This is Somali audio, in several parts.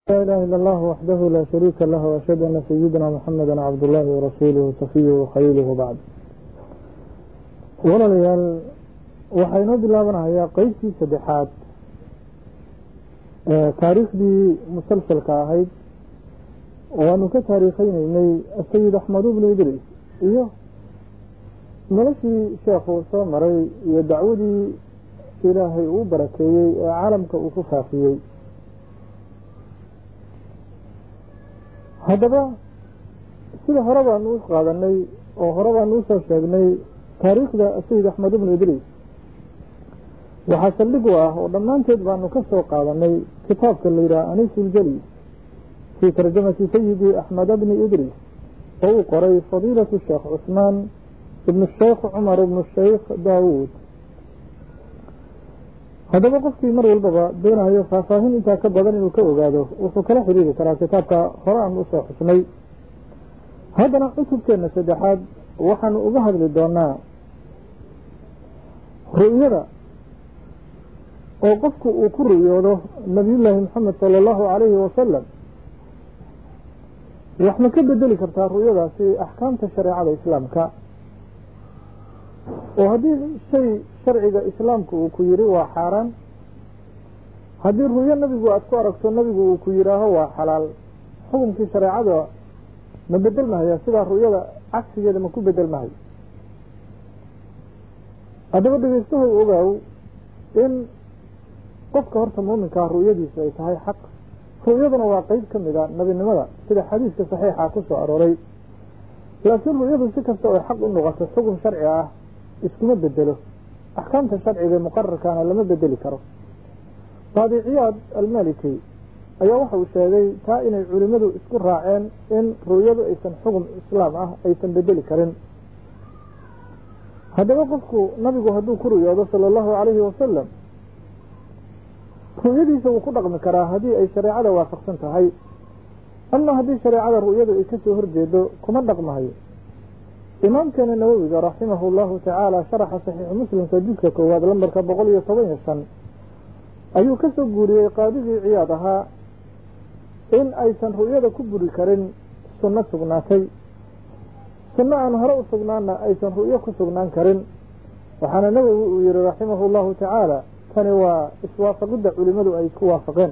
لا إله إلا الله وحده لا شريك له وأشهد أن سيدنا محمدا عبد الله ورسوله صفيه وخليله وبعد walaalayaal waxaynoo bilaabanahayaa qeybtii saddexaad taariikhdii musalsalka ahayd waanu ka taariikeyneynay asayid axmed bnu idris iyo noloshii sheekhu soo maray iyo dacwadii ilaahay uu barakeeyey ee caalamka uu ku faafiyey haddaba sida hore baanu u qaadanay oo hore baanu usoo sheegnay taariikhda sayid axmed ibnu idriis waxaa saldhig u ah oo dhammaanteed baanu ka soo qaadanay kitaabka la yidhaha aniisuljali fii tarjamati sayidi axmed bni idriis oo uu qoray fadiilatu sheekh cusmaan ibnu sheekh cumar ibnu sheikh daawuud haddaba qofkii mar walbaba doonayo faahfaahin intaa ka badan inuu ka ogaado wuxuu kala xiriiri karaa kitaabka hore aanu usoo xusnay haddana cutubkeena saddexaad waxaanu uga hadli doonaa ru'yada oo qofku uu ku ru'yoodo nabiyullaahi maxamed sala allahu calayhi wasalam wax ma ka bedeli kartaa ru'yadaasi axkaamta shareecada islaamka oo haddii shay sharciga islaamka uu ku yidhi waa xaaraan haddii ru'yo nabigu aada ku aragto nabigu uu ku yidhaaho waa xalaal xukunkii shareecada ma bedel mahaya sidaa ru'yada cagsigeeda ma ku bedel mahayo haddaba dhegeystahow ogaaw in qofka horta muuminkaa ru'yadiisu ay tahay xaq ru'yaduna waa qeyb ka mid a nabinimada sida xadiiska saxiixa ku soo arooray laakiin ru'yadu si kasta oo xaq u noqoto xukun sharci ah iskuma bedelo axkaamta sharciga ee muqararkaana lama bedeli karo qaadi ciyaad almaliki ayaa waxa uu sheegay taa inay culimmadu isku raaceen in ru'yadu aysan xukun islaam ah aysan bedeli karin haddaba qofku nabigu hadduu ku ru'yoodo sala allahu calayhi wasalam ru'yadiisa wuu ku dhaqmi karaa haddii ay shareecada waafaqsan tahay ama haddii shareecada ru'yadu ay kasoo horjeedo kuma dhaqmahayo imaamkeena nawowiga raximahu llahu tacaala sharaxa saxiixu muslimka juzka koowaad lambarka boqol iyo toban iyo shan ayuu ka soo guuriyey qaadigii ciyaad ahaa in aysan ru'yada ku buri karin sunno sugnaatay sunno aan hore u sugnaanna aysan ru'yo ku sugnaan karin waxaana nawowi uu yihi raximahu llahu tacaala tani waa iswaafaqidda culimadu ay isku waafaqeen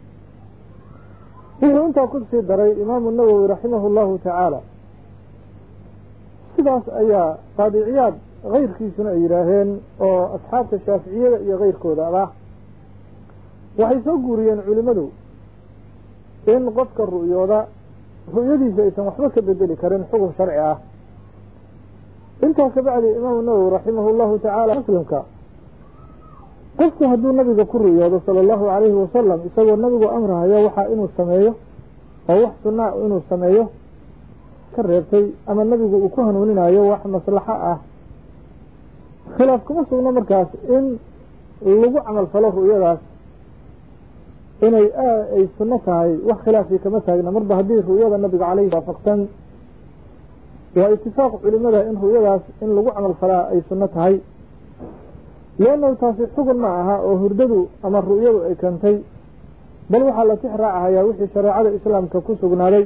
wuxuu intaa ku sii daray imaamu nawowi raximahu llahu tacaala sidaas ayaa qaadi ciyaad keyrkiisuna ay yidhaaheen oo asxaabta shaaficiyada iyo keyrkooda ah waxay soo guuriyeen culimadu in qofka ru'yooda ru'yadiisa aysan waxba ka bedeli karin xukun sharci ah intaa kabacdi imaamu nawowi raximahu llahu tacaala muslimka qofku hadduu nabiga ku ru'yoodo sala allahu calayhi wasalam isagoo nabigu amrahayo waxaa inuu sameeyo oo wax sunaa inuu sameeyo ka reebtay ama nabigu uu ku hanuuninayo wax maslaxo ah khilaaf kuma sugno markaas in lagu camal falo ru'yadaas inay ay sunno tahay wax khilaafii kama taagna marba haddii ru'yada nabiga caleyhi waafaqsan waa itifaaq culimada in ru'yadaas in lagu camal falaa ay sunno tahay leannahu taasi xugun ma aha oo hurdadu ama ru'yadu ay keentay bal waxaa la tix raacahayaa wixii shareecada islaamka ku sugnaaday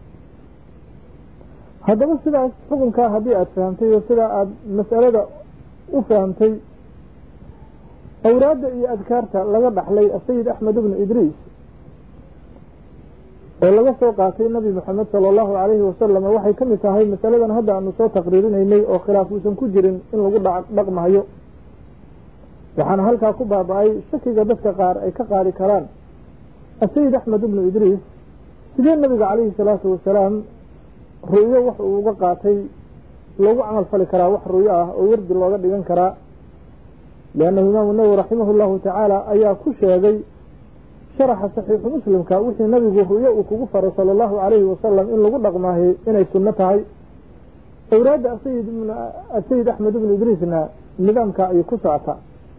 haddaba sidaas xukunkaa haddii aada fahamtay oo sidaa aada mas'alada u fahamtay awraadda iyo adkaarta laga dhaxlay asayid axmed ibnu idriis oo laga soo qaatay nabi maxamed sala allahu calayhi wasalam waxay ka mid tahay masaladan hadda aanu soo taqriirinaynay oo khilaaf uusan ku jirin in lagu dhaqmahayo waxaana halkaa ku baaba-ay shakiga dadka qaar ay ka qaadi karaan asayid axmed ibnu idriis sidee nabiga calayhi salaatu wasalaam ru'yo wax uu uga qaatay loogu camal fali karaa wax ru'yo ah oo wardi looga dhigan karaa liannahu imaamu nawowi raximahu llahu tacaala ayaa ku sheegay sharaxa saxiixu muslimka wixii nabigu ru'yo uu kugu faray sala allahu calayhi wasalam in lagu dhaqmaahay inay sunno tahay awraadda asayid asayid axmed ibnu idriisna nidaamka ayay ku socotaa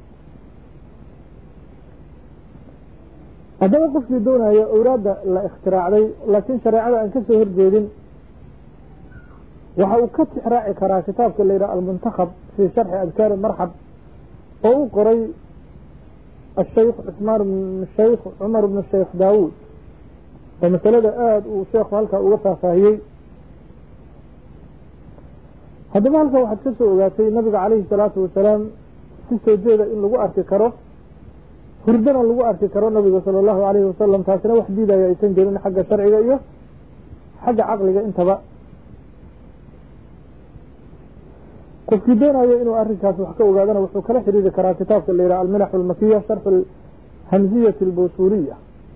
haddaba qofkii doonayo awraadda la ikhtiraacday laakiin shareecada aan ka soo horjeedin waxa uu ka tixraaci karaa kitaabka la yidhaha almuntakhab fii sharxi adkaari marxab oo u qoray الشيخ عثمان بن الشيخ عمر بن الشيخ داود oo masalada aada uu sheekhu halkaa uga faahfaahiyey haddaba halkaa waxaad ka soo ogaatay nabiga calayhi salaatu wasalaam si soo jeeda in lagu arki karo hurdana lagu arki karo nabiga sala allahu alayhi wasalam taasina wax diidaya aysan jirin xagga sharciga iyo xagga caqliga intaba qofkii doonayo inuu arrinkaas wax ka ogaadana wuxuu kala xiriiri karaa kitaabka la yidhaha alminax almakiya sharx alhamziyati albusuuriya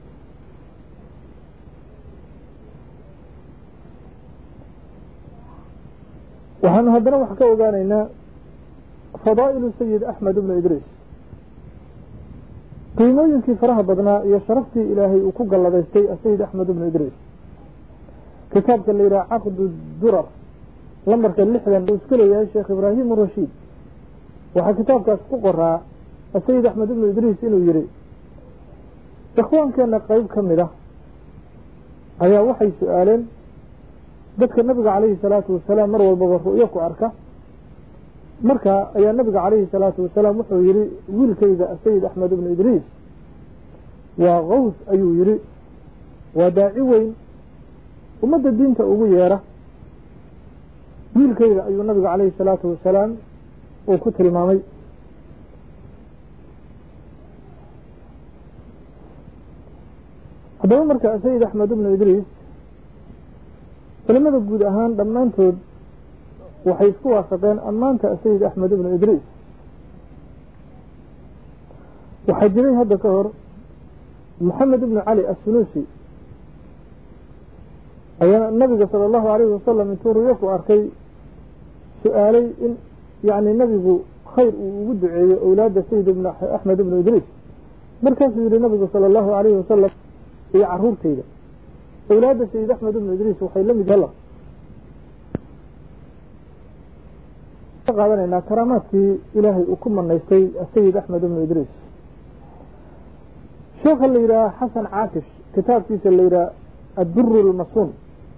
waxaanu haddana wax ka ogaanaynaa fadaa'ilu sayid axmed ibnu idriis qiimooyinkii faraha badnaa iyo sharaftii ilaahay uu ku galladaystay asayid axmed ibnu idriis kitaabka la yidhaha caqdu durar lambarka lixdan uu iska leeyahay sheekh ibraahim rashiid waxaa kitaabkaas ku qoraa asayid axmed ibnu idriis inuu yihi ikhwaankeenna qeyb ka mid ah ayaa waxay su-aaleen dadka nabiga calayhi salaatu wasalaam mar walbaba ru'yo ku arka marka ayaa nabiga calayhi salaatu wasalaam wuxuu yihi wiilkayga asayid axmed ibnu idriis waa kaws ayuu yihi waa daaci weyn ummadda diinta ugu yeera wiilkayga ayuu nabiga calayhi salaatu wasalaam uu ku tilmaamay haddaba marka sayid axmed ibnu idriis culimada guud ahaan dhammaantood waxay isku waafaqeen ammaanta sayid axmed ibnu idriis waxaa jiray hadda ka hor moxamed ibnu cali assunuusi ayaa nabiga sala allahu alayhi wasalam intuu ruyo ku arkay su-aalay in yani nabigu khayr uu ugu duceeyo owlaadda sayid ibn axmed ibnu idriis markaasuu yihi nabigu sala allahu alayhi wasalam iyo caruurtayda owlaadda sayid axmed ibnu idriis waxay la mid hela ka qaadanaynaa karaamaadkii ilaahay uu ku manaystay sayid axmed ibnu idriis sheekha la yidhaha xasan caakish kitaabkiisa la yidhaha adduru lmasuun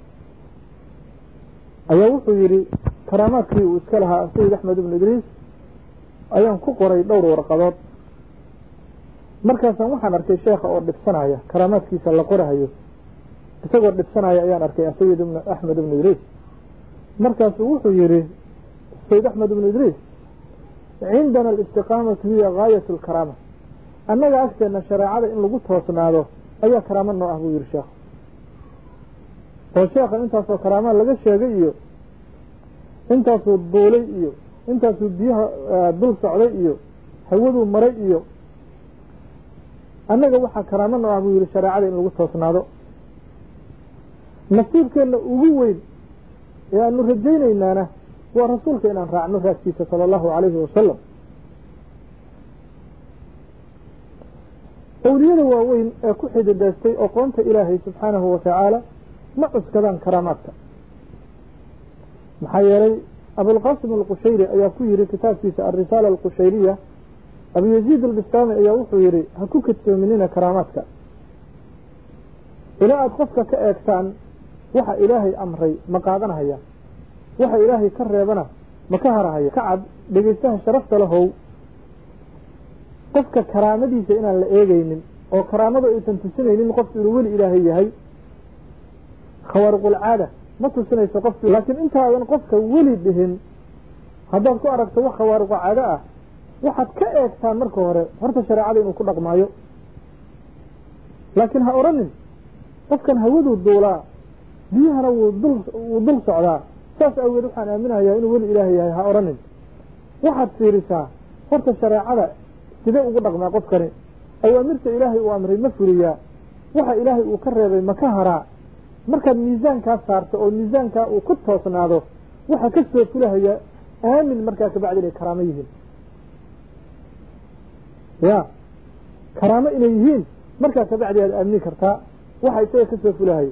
ayaa wuxuu yihi karaamaadkii uu iska lahaa sayid axmed ibnu idriis ayaan ku qoray dhowr warqadood markaasaan waxaan arkay sheekha oo dhibsanaya karaamaadkiisa la qorahayo isagoo dhibsanaya ayaan arkay sayid ibn axmed ibnu idriis markaasuu wuxuu yihi sayid axmed ibnu idriis cindana alistiqaamatu hiya gaayat lkaraama annaga agteena shareecada in lagu toosnaado ayaa karaamo noo ah buu yihi sheekh oo sheekha intaasoo karaamaa laga sheegay iyo intaasuu duulay iyo intaasuu biyaha dul socday iyo hawaduu maray iyo annaga waxaa karaamo noo ah buu yihi shareecada in lagu toosnaado nasiibkeenna ugu weyn ee aanu rajaynaynaana waa rasuulka inaan raacno raagtiisa sala allahu calayhi wasalam awliyada waaweyn ee ku xididaystay oqoonta ilaahay subxaanahu wa tacaala ma cuskadaan karaamaadka maxaa yeelay abulqasim alqushayri ayaa ku yihi kitaabkiisa alrisaala alqushayriya abu yaziid albistaami ayaa wuxuu yihi ha ku kadsoominina karaamaadka ilaa aada qofka ka eegtaan waxa ilaahay amray ma qaadanahaya waxa ilaahay ka reebana ma ka harahaya ka cad dhegeystaha sharafta lahow qofka karaamadiisa inaan la eegeynin oo karaamada aysan tusinaynin qofku inuu weli ilaahay yahay khawaariqulcaada ma tusinayso qofki laakiin intaadan qofka weli dhihin haddaad ku aragto wax khawaariqu caado ah waxaad ka eegtaan marka hore horta shareecada inuu ku dhaqmaayo laakiin ha odhanin qofkan hawaduu duulaa biyahana wuu dul wuu dul socdaa saas awgeed waxaan aaminayaa inuu weli ilaahay yahay ha odhanin waxaad fiirisaa horta shareecada sidee ugu dhaqmaa qofkani awaamirta ilaahay uu amray ma fuliyaa waxa ilaahay uu ka reebay ma ka haraa markaad miisaankaa saarto oo miisaankaa uu ku toosnaado waxa ka soo fulahaya aamin markaa kabacdi inay karaamo yihiin ya karaamo inay yihiin markaa kabacdi aad aamini kartaa waxa isaga ka soo fulahaya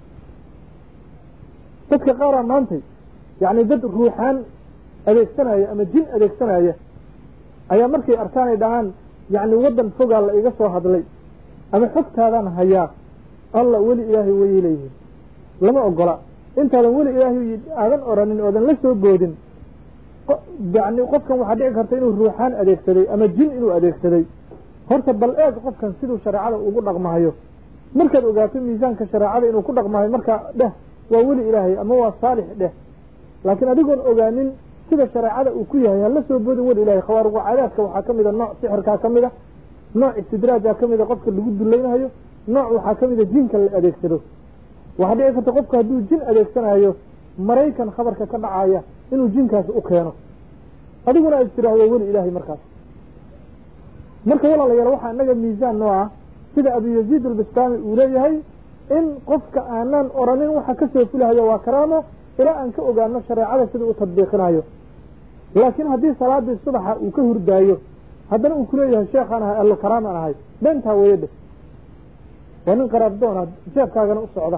dadka qaaraa maantay yacni dad ruuxaan adeegsanaya ama jin adeegsanaya ayaa markay arkaanay dhahaan yacni waddan fogaa la iga soo hadlay ama xogtaadaan hayaa alla weli ilaahay wayay leeyihiin lama ogola intaadan weli ilaahay aadan oranin oodan la soo boodin yani qofkan waxaa dhici karta inuu ruuxaan adeegsaday ama jin inuu adeegsaday horta bal eeg qofkan siduu shareecada ugu dhaqmahayo markaad ogaato miisaanka shareecada inuu ku dhaqmayo markaa dheh waa weli ilaahay ama waa saalix dheh laakiin adigoon ogaanin sida shareecada uu ku yahay hala soo boodin weli ilahay khawaariqu caadaadka waxaa ka mida nooc sixirkaa ka mid a nooc istidraajaa ka mida qofka lagu dulaynayo nooc waxaa ka mida jinka la adeegsado waxaa dhici karta qofku hadduu jin adeegsanayo maraykan khabarka ka dhacaya inuu jinkaasi u keeno adiguna aad tiraahdo weli ilaahay markaas marka walaalayaal waxaa inaga miisaan noo ah sida abu yaziid albistaami uu leeyahay in qofka aanan oranin waxa kasoo fulahayo waa karaamo ilaa aan ka ogaano shareecada sida u tadbiiqinayo laakiin haddii salaadii subaxa uu ka hurdaayo haddana uu kuleeyahay sheekhaan ahay allo karaamaan ahay beentaa weeye dheh waa nin qaraabdoona jeebkaagana u socda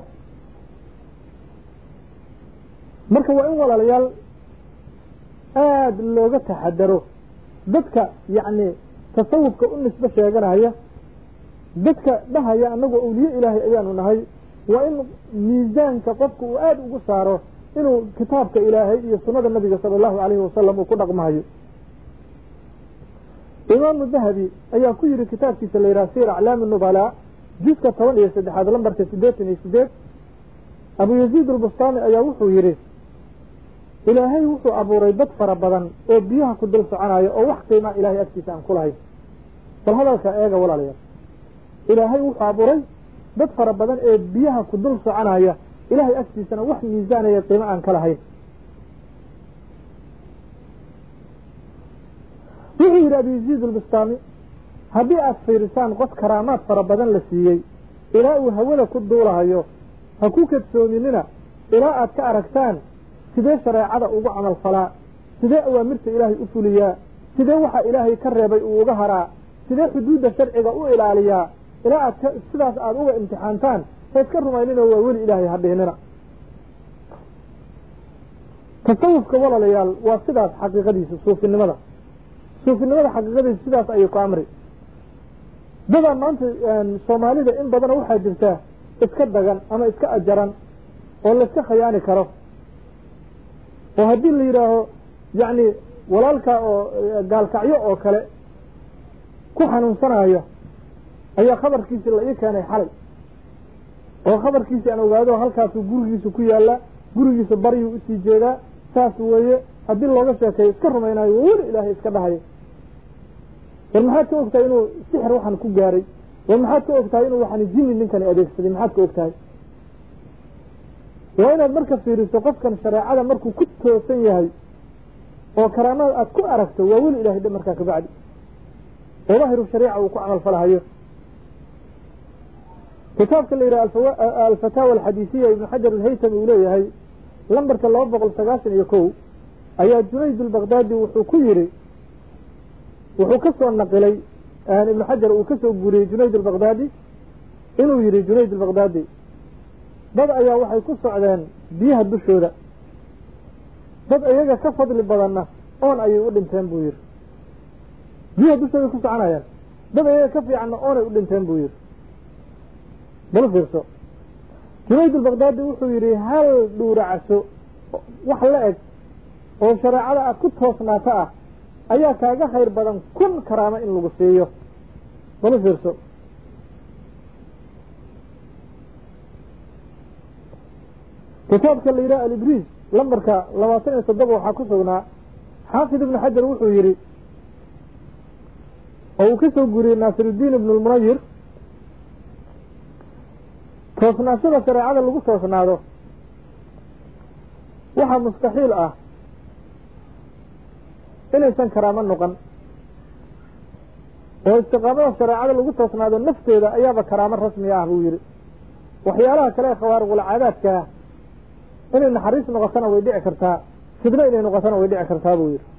marka waa in walaalayaal aada looga taxadaro dadka yacni tasawufka u nisbe sheeganaya dadka dhahaya annagu awliye ilaahay ayaanu nahay waa in miisaanka qofka uu aada ugu saaro inuu kitaabka ilaahay iyo sunnada nabiga sala allahu alayhi wasalam uu ku dhaqmahayo imaamu dahabi ayaa ku yihi kitaabkiisa la yidhaha sir aclaami nubalaa juska toban iyo saddexaad lambarka siddeetan iyo sideed abu yaziid albustaami ayaa wuxuu yidhi ilaahay wuxuu abuuray dad fara badan oo biyaha ku dul soconaya oo wax qiimaa ilahay agtiisa aan ku lahayn bal hadalka eega walaalayaal ilaahay wuxuu abuuray dad fara badan ee biyaha ku dul soconaya ilahay agtiisana wax miisaanaya qiimo aan ka lahayn wuxuu yidhi abu yaziid albustaami haddii aad fiirisaan qof karaamaad fara badan la siiyey ilaa uu hawada ku duulahayo ha ku kadsoominina ilaa aad ka aragtaan sidee shareecada ugu camal falaa sidee awaamirta ilaahay u fuliyaa sidee waxa ilaahay ka reebay uu uga haraa sidee xuduudda sharciga u ilaaliyaa ilaa aad ka sidaas aada uga imtixaantaan ha iska rumayninoo waa weli ilaahay ha dhihnina tasawufka walaalayaal waa sidaas xaqiiqadiisa suufinimada suufinimada xaqiiqadiisa sidaas ayay ku amri dadaa maanta soomaalida in badana waxaa jirtaa iska dagan ama iska ajaran oo layska khayaani karo oo haddii la yidhaaho yacni walaalka oo gaalkacyo oo kale ku xanuunsanaya ayaa khabarkiisi la ii keenay xalay oo khabarkiisi aan ogaado halkaasuu gurigiisa ku yaalla gurigiisa baryuu usii jeedaa saas weeye haddii looga sheekeeyo iska rumaynayo waa weli ilaahay iska dhahayo war maxaad ka ogtahay inuu sixir waxaan ku gaaray war maxaad ka ogtahay inuu waxaan jini ninkani adeegsaday maxaad ka ogtahay waa inaad marka fiiriso qofkan shareecada markuu ku toosan yahay oo karaamaad aad ku aragto waa weli ilahay dhe markaa kabacdi oo daahiru shariica uu ku camal falahayo kitaabka la yidhaha alfataawa alxadiisiya ibnu xajar alhaytami uu leeyahay lambarka laba boqol sagaashan iyo kow ayaa junayd albakdaadi wuxuu ku yidhi wuxuu ka soo naqilay ibnu xajar uu ka soo guuriyey junayd albakdaadi inuu yidhi junayd albakdaadi dad ayaa waxay ku socdeen biyaha dushooda dad iyaga ka fadli badanna oon ayay u dhinteen buu yidhi biyaha dushooday ku soconayaan dad iyaga ka fiicanna oonay u dhinteen buu yidhi bal fiirso junayd albakdaadi wuxuu yidhi hal dhuuracaso wax la eg oo shareecada aad ku toosnaato ah ayaa kaaga khayr badan kun karaamo in lagu siiyo bal fiirso kitaabka la yidhaha alibriis lambarka labaatan iyo toddoba waxaa ku sugnaa xaafid ibnu xajar wuxuu yidhi oo uu ka soo guuriyey naasiruddiin ibnu lmunayir toosnaashada shareecada lagu toosnaado waxaa mustaxiil ah inaysan karaamo noqon oo istiqaamada shareecada lagu toosnaado nafteeda ayaaba karaamo rasmi ah buu yidhi waxyaalaha kale ee khawaariqulcaadaadkaa inay naxariis noqotona way dhici kartaa fidno inay noqotona way dhici kartaa buu yidhi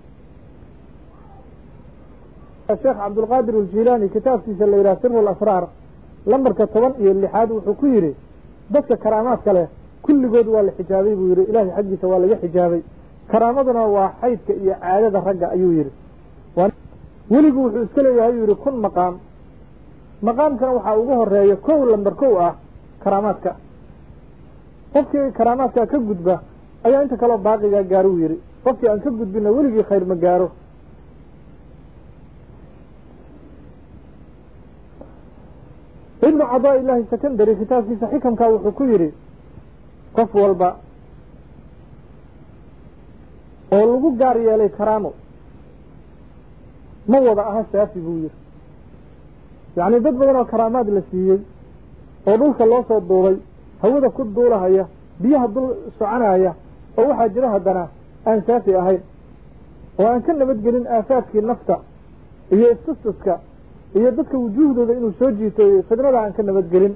sheekh cabdulqaadir aljilaani kitaabkiisa la yidhaha siru lasraar lambarka toban iyo lixaad wuxuu ku yidhi dadka karaamaadka leh kulligood waa la xijaabay buu yidhi ilaahay xaggiisa waa laga xijaabay karaamaduna waa xaydka iyo caadada ragga ayuu yidhi weligu wuxuu iska leeyahay yuu yidhi kun maqaam maqaamkana waxaa ugu horeeya kow lambar kow ah karaamaadka qofkii karaamaadka ka gudba ayaa inta kaleo baaqigaa gaaro uu yidhi qofkii aan ka gudbina weligii khayr ma gaaro ibnu cadaa illaahi secondary kitaabkiisa xikamkaa wuxuu ku yidhi qof walba oo lagu gaar yeelay karaamo ma wada aha saafi buu yidhi yacni dad badan oo karaamaad la siiyey oo dhulka loo soo duubay hawada ku duulahaya biyaha dul soconaya oo waxaa jira haddana aan saafi ahayn oo aan ka nabadgelin aafaadkii nafta iyo istustuska iyo dadka wujuuhdooda inuu soo jiito fidnada aan ka nabadgelin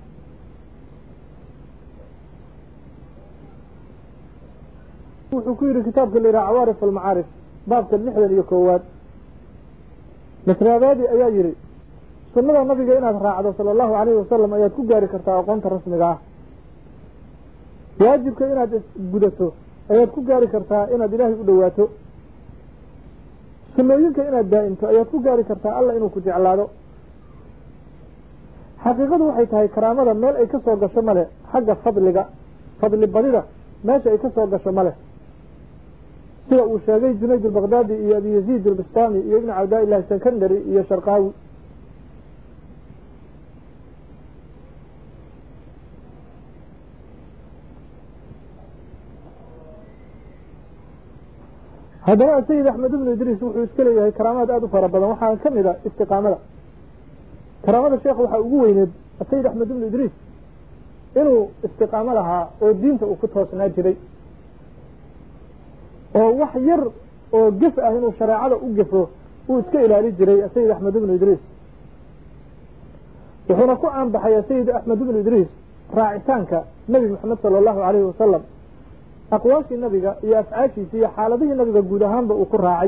wuxuu ku yidhi kitaabka la yidhaha cawaarif almacaarif baabka lixdan iyo koowaad masraadaadi ayaa yidhi sunnada nabiga inaad raacdo sala allahu calayhi wasalam ayaad ku gaari kartaa aqoonta rasmiga ah waajibka inaad gudato ayaad ku gaari kartaa inaad ilaahay u dhowaato sunnooyinka inaad daa'imto ayaad ku gaari kartaa alla inuu ku jeclaado xaqiiqadu waxay tahay karaamada meel ay ka soo gasho male xagga fadliga fadli badida meesha ay ka soo gasho male sida uu sheegay junayd albakdaadi iyo abi yaziid albistami iyo ibnu cabdaa illahi secondary iyo sharqaawi haddana sayid axmed ibnu idriis wuxuu iska leeyahay karaamaad aada u fara badan waxaa ka mid a istiqaamada karaamada sheekh waxaa ugu weyneed sayid axmed ibnu idriis inuu istiqaamo lahaa oo diinta uu ku toosnaa jiray oo wax yar oo gef ah inuu shareecada u gefo uu iska ilaali jiray sayid axmed ibnu idriis wuxuuna ku caanbaxay sayid axmed ibnu idriis raacitaanka nebi moxamed sala allahu calayhi wasalam aqwaashii nabiga iyo afcaashiisii iyo xaaladihii nabiga guud ahaanba uu ku raacay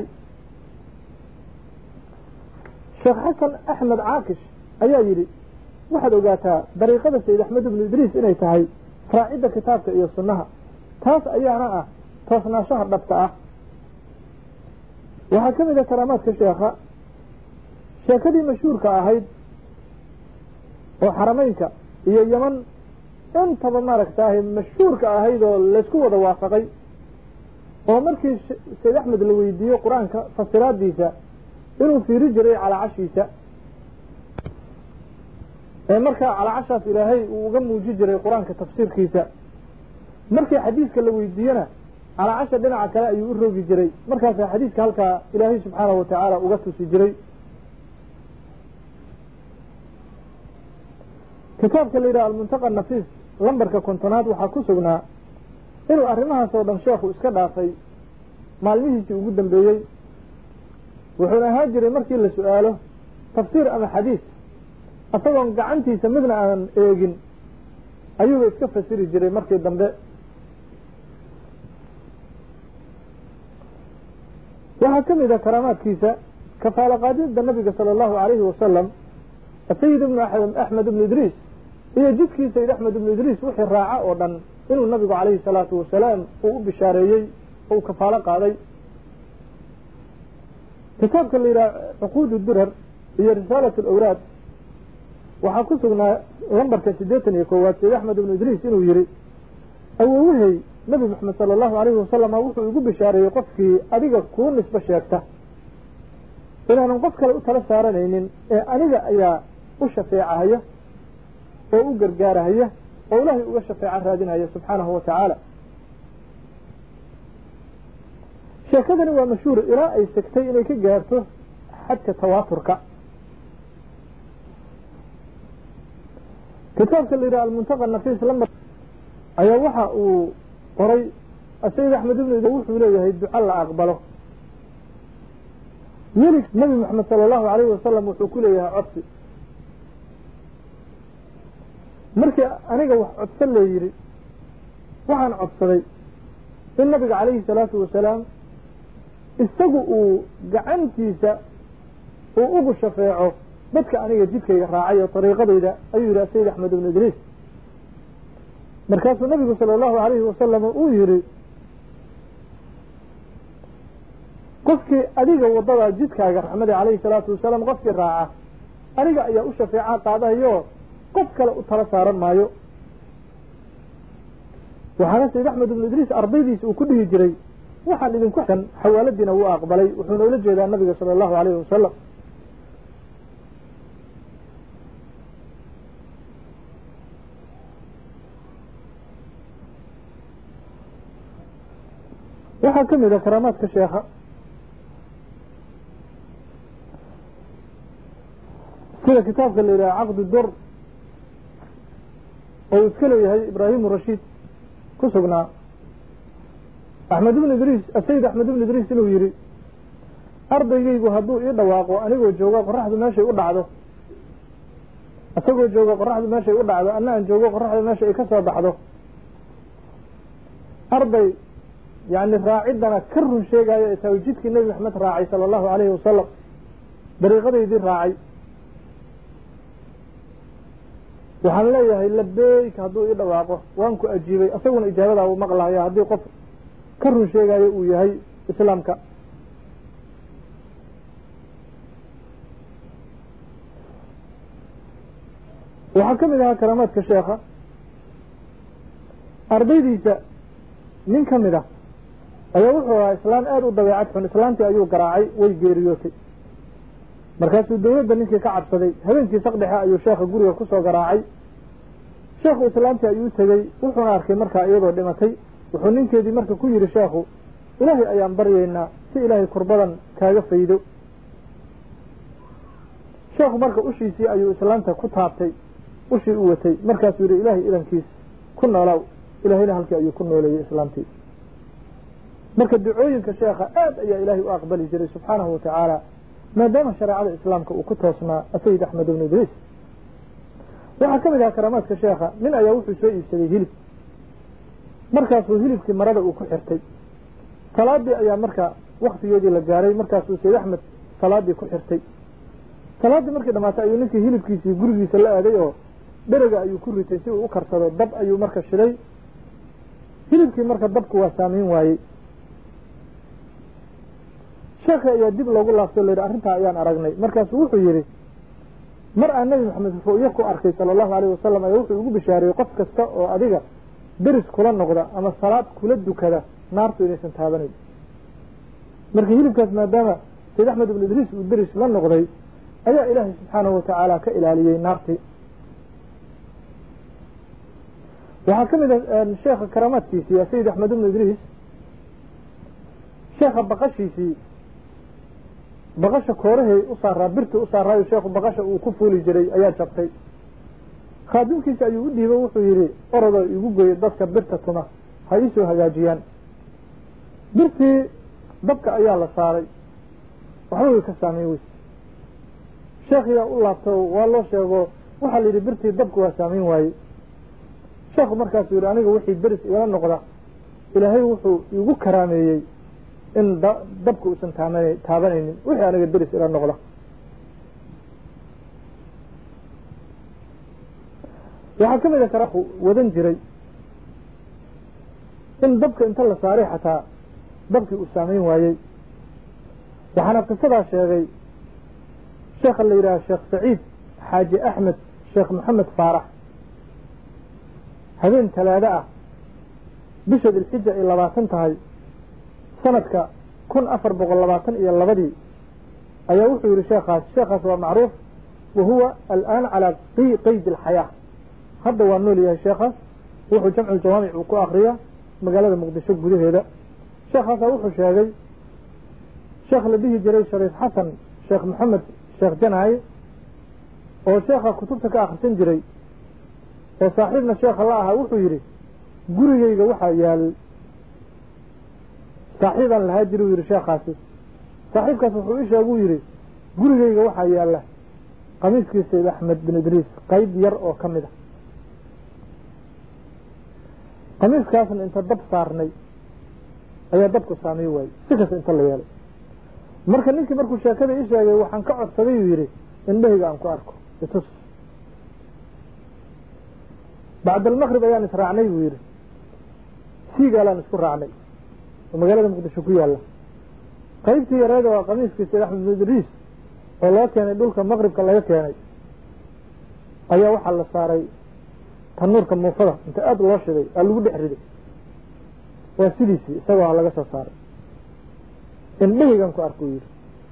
sheekh xasan axmed caakish ayaa yidhi waxaad ogaataa dariiqada sayid axmed ibnu idriis inay tahay raacidda kitaabka iyo sunnaha taas ayaana ah toosnaashaha dhabta ah waxaa ka mid a karaamaadka sheekha sheekadii mashhuurka ahayd oo xarameynka iyo yeman intaba maaragtaahay mashhuurka ahayd oo laysku wada waafaqay oo markii sayd axmed la weydiiyo qur-aanka fasiraadiisa inuu fiiri jiray calaacashiisa ee markaa calaacashaas ilaahay uu uga muuji jiray qur-aanka tafsiirkiisa markii xadiiska la weydiiyena calaacasha dhinaca kale ayuu u rogi jiray markaasaa xadiiska halkaa ilaahay subxaanahu watacaala uga tusi jiray kitaabka la yidhaha almuntaqa nafiis lambarka kontonaad waxaa ku sugnaa inuu arrimahaas oo dhan sheekhu iska dhaafay maalmihiisii ugu dambeeyey wuxuuna ahaan jiray markii la su-aalo tafsiir ama xadiis isagoon gacantiisa midna aan eegin ayuuba iska fasiri jiray markii dambe waxaa ka mid a karaamaadkiisa kafaalo qaadida nabiga sala allahu calayhi wasalam sayid ibnu axmed ibnu idriis iyo jidkii sayid axmed ibnu idriis wixii raaca oo dhan inuu nabigu calayhi salaatu wasalaam uu u bishaareeyey oo uu kafaalo qaaday kitaabka la yidhaha cuquud durar iyo risaalat alawraad waxaa ku sugnaa lambarka siddeetan iyo koowaad sayid axmed ibnu idriis inuu yihi awowahey nabi maxamed sala allahu alayhi wasalama wuxuu igu bishaareeyey qofkii adiga kuu nisbo sheegta inaanan qof kale u tala saaranaynin ee aniga ayaa u shafeecahaya oo u gargaarahaya oo ilaahay uga shafeeco raadinaya subxaanahu wa tacaala sheekadani waa mashhuur ilaa ay segtay inay ka gaarto xadka tawaaturka kitaabka la yidhaha almuntaqa nafiis lambar ayaa waxa uu qoray sayid axmed ibnu wuxuu leeyahay duco la aqbalo weli nabi moxamed sala allahu alayhi wasalam wuxuu ku leeyahay codsi markii aniga wax codsan lee yidhi waxaan codsaday in nabiga calayhi salaatu wasalaam isagu uu gacantiisa uu ugu shafeeco dadka aniga jidkayga raacay oo dariiqadayda ayuu yidhi sayid axmed ibnu idriis markaasuu nabigu sala allahu alayhi wasalam uu yihi qofkii adiga wadada jidkaaga raxmadi calayhi salaatu wasalaam qofkii raaca aniga ayaa u shafeeca qaadayo qof kale u tala saaran maayo waxaana sayid axmed ibnu idriis ardaydiisa uu ku dhihi jiray waxaan idinku kan xawaaladiina wuu aqbalay wuxuuna ula jeedaa nabiga sala allahu alayhi wasalam waxaa ka mid a karaamaadka sheekha sida kitaabka la yidhaha caqdu dur oo uu iska leeyahay ibraahimu rashiid ku sugnaa axmed ibnu idriis asayid axmed ibnu idriis inuu yidhi ardaygaygu hadduu ii dhawaaqo anigoo joogo qoraxdu meeshay u dhacdo isagoo joogo qoraxdu meeshay u dhacdo anna aan joogo qoraxdu meesha ay ka soo baxdo arday yani raaciddana ka run sheegaayo ee taawjidkii nebi maxamed raacay sala allahu alayhi wasalam dariiqadaydii raacay waxaan leeyahay labeyk hadduu ii dhawaaqo waan ku ajiibay isaguna ijaabadaa uu maqlahaya haddii qof ka run sheegaayo uu yahay islaamka waxaa ka mid ahaa karaamaadka sheekha ardaydiisa nin ka mid ah ayaa wuxuu ahaa islaan aada u dabeecad xun islaantii ayuu garaacay way geeriyootay markaasuu dawladda ninkii ka cabsaday habeenkii saqdhexe ayuu sheekha guriga kusoo garaacay sheekhu islaantii ayuu tegey wuxuuna arkay markaa iyadoo dhimatay wuxuu ninkeedii marka ku yidhi sheekhu ilaahay ayaan baryaynaa si ilaahay kurbadan kaaga faydo sheekhu marka ushiisii ayuu islaanta ku taabtay ushii u watay markaasuu yidhi ilaahay idankiis ku noolaaw ilaahayna halkii ayuu ku nooleeyey islaamtii marka ducooyinka sheekha aad ayaa ilaahay u aqbali jiray subxaanahu watacaala maadaama shareecada islaamka uu ku toosnaa asayid axmed ibnu idriis waxaa ka mid ahaa karaamaadka sheekha nin ayaa wuxuu soo iibsaday hilib markaasuu hilibkii marada uu ku xirtay salaadii ayaa marka waktigeedii la gaaray markaasuu sayid axmed salaadii ku xirtay salaaddii markii dhamaatay ayuu ninkii hilibkiisii gurigiisa la aaday oo dherega ayuu ku ritay si uu u karsado dab ayuu marka shiday hilibkii marka dabku waa saamayn waayey sheekhi ayaa dib loogu laabtay o la yidhi arrintaa ayaan aragnay markaasuu wuxuu yidhi mar aan nebi maxamed ru'yo ku arkay sala allahu alayh wasalam ayaa wuxuu igu bishaariyey qof kasta oo adiga deris kula noqda ama salaad kula dukada naartu inaysan taabanayn marka hilibkaas maadaama sayid axmed ibnu idriis uu deris la noqday ayaa ilaahay subxaanahu watacaala ka ilaaliyey naartii waxaa ka mid a sheekha karaamaadkiisii a sayid axmed ibnu idriis sheekha baqashiisii baqasha koorahay u saaraa birtii u saaraayo sheekhu baqasha uu ku fuuli jiray ayaa jabtay khaadimkiisa ayuu u dhiibo wuxuu yidhi orodoo igu goyo dadka birta tuma ha iisoo hagaajiyaan birtii dabka ayaa la saaray waxba way ka saameyn weyse sheekhiyaa u laabto waa loo sheego waxaa la yidhi birtii dabka waa saameyn waaye sheekhu markaasuu yidhi aniga wixii beris igala noqda ilaahay wuxuu igu karaameeyey in dabka uusan taamana taabanaynin wixii aniga deris ila noqda waxaa ka mid a karaku wadan jiray in dabka inta la saaray xataa dabkii uu saamayn waayey waxaana qisadaa sheegay sheekha la yidhaha sheekh saciid xaaji axmed sheekh maxamed faarax habeen talaado ah bisha dilxija ay labaatan tahay sanadka kun afar boqol labaatan iyo labadii ayaa wuxuu yihi sheekhaas sheekhaas waa macruuf wa huwa al'aan calaa qeyd alxayaa hadda waa nool yahay sheekhaas wuxuu jamcu jawaamic uu ku akriya magaalada muqdisho gudaheeda sheekhaasa wuxuu sheegay sheekh la dhihi jiray shariif xasan sheekh maxamed sheekh janaaye oo sheekha kutubta ka akhrisan jiray oo saaxiibna sheekha la ahaa wuxuu yidhi gurigeyga waxaa yaal saaxiibaan lahaa jiri u yidhi sheekhaasi saaxiibkaas wuxuu ii sheeguu yidhi gurigeyga waxaa yaalla qamiiskii sayd axmed bin idriis qayb yar oo ka mid a qamiiskaasna inta dab saarnay ayaa dabku saamay waayey si kasta inta la yeelay marka ninkii markuu sheekada ii sheegay waxaan ka codsaday uu yidhi indhahayga aan ku arko itus bacd almaqrib ayaan israacnay buu yidhi siigaalaan isku raacnay oo magaalada muqdisho ku yaalla qaybtii yareeda waa qamiiskii sayd axmed bin idriis oo loo keenay dhulka maqribka laga keenay ayaa waxaa la saaray tanuurka muufada inta aada loo shiday aa lagu dhex riday waa sidiisii isagoo ha laga soo saaray indhahaygan ku arkuu yidhi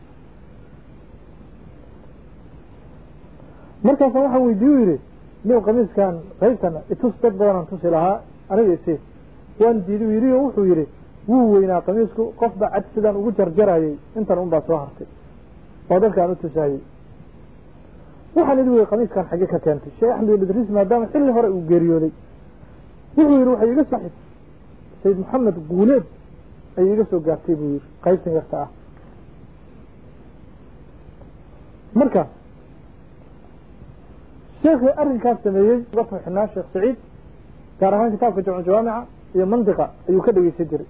markaasa waxaan weydiiye u yidhi niw qamiiskan qaybtana itus dad badanaan tusi lahaa aniga isi waan diiday u yidhi oo wuxuu yidhi wuu weynaa qamiisku qofba cad sidaan ugu jarjarayay intan un baa soo hartay oo dadkaan u tusaayey waxaan idhi wey qamiiskan xagge ka keentay sheekh axmed bin idriis maadaama xilli hore uu geeriyooday wuxuu yidhi waxay iga saxib sayid maxamed guuleed ayay iga soo gaartay buu yidhi qaybtan yarta ah marka sheekhii arrinkaas sameeyey uga farxinaa sheekh saciid gaar ahaan kitaabka jamcu jawaamica iyo mandiqa ayuu ka dhegeysan jiray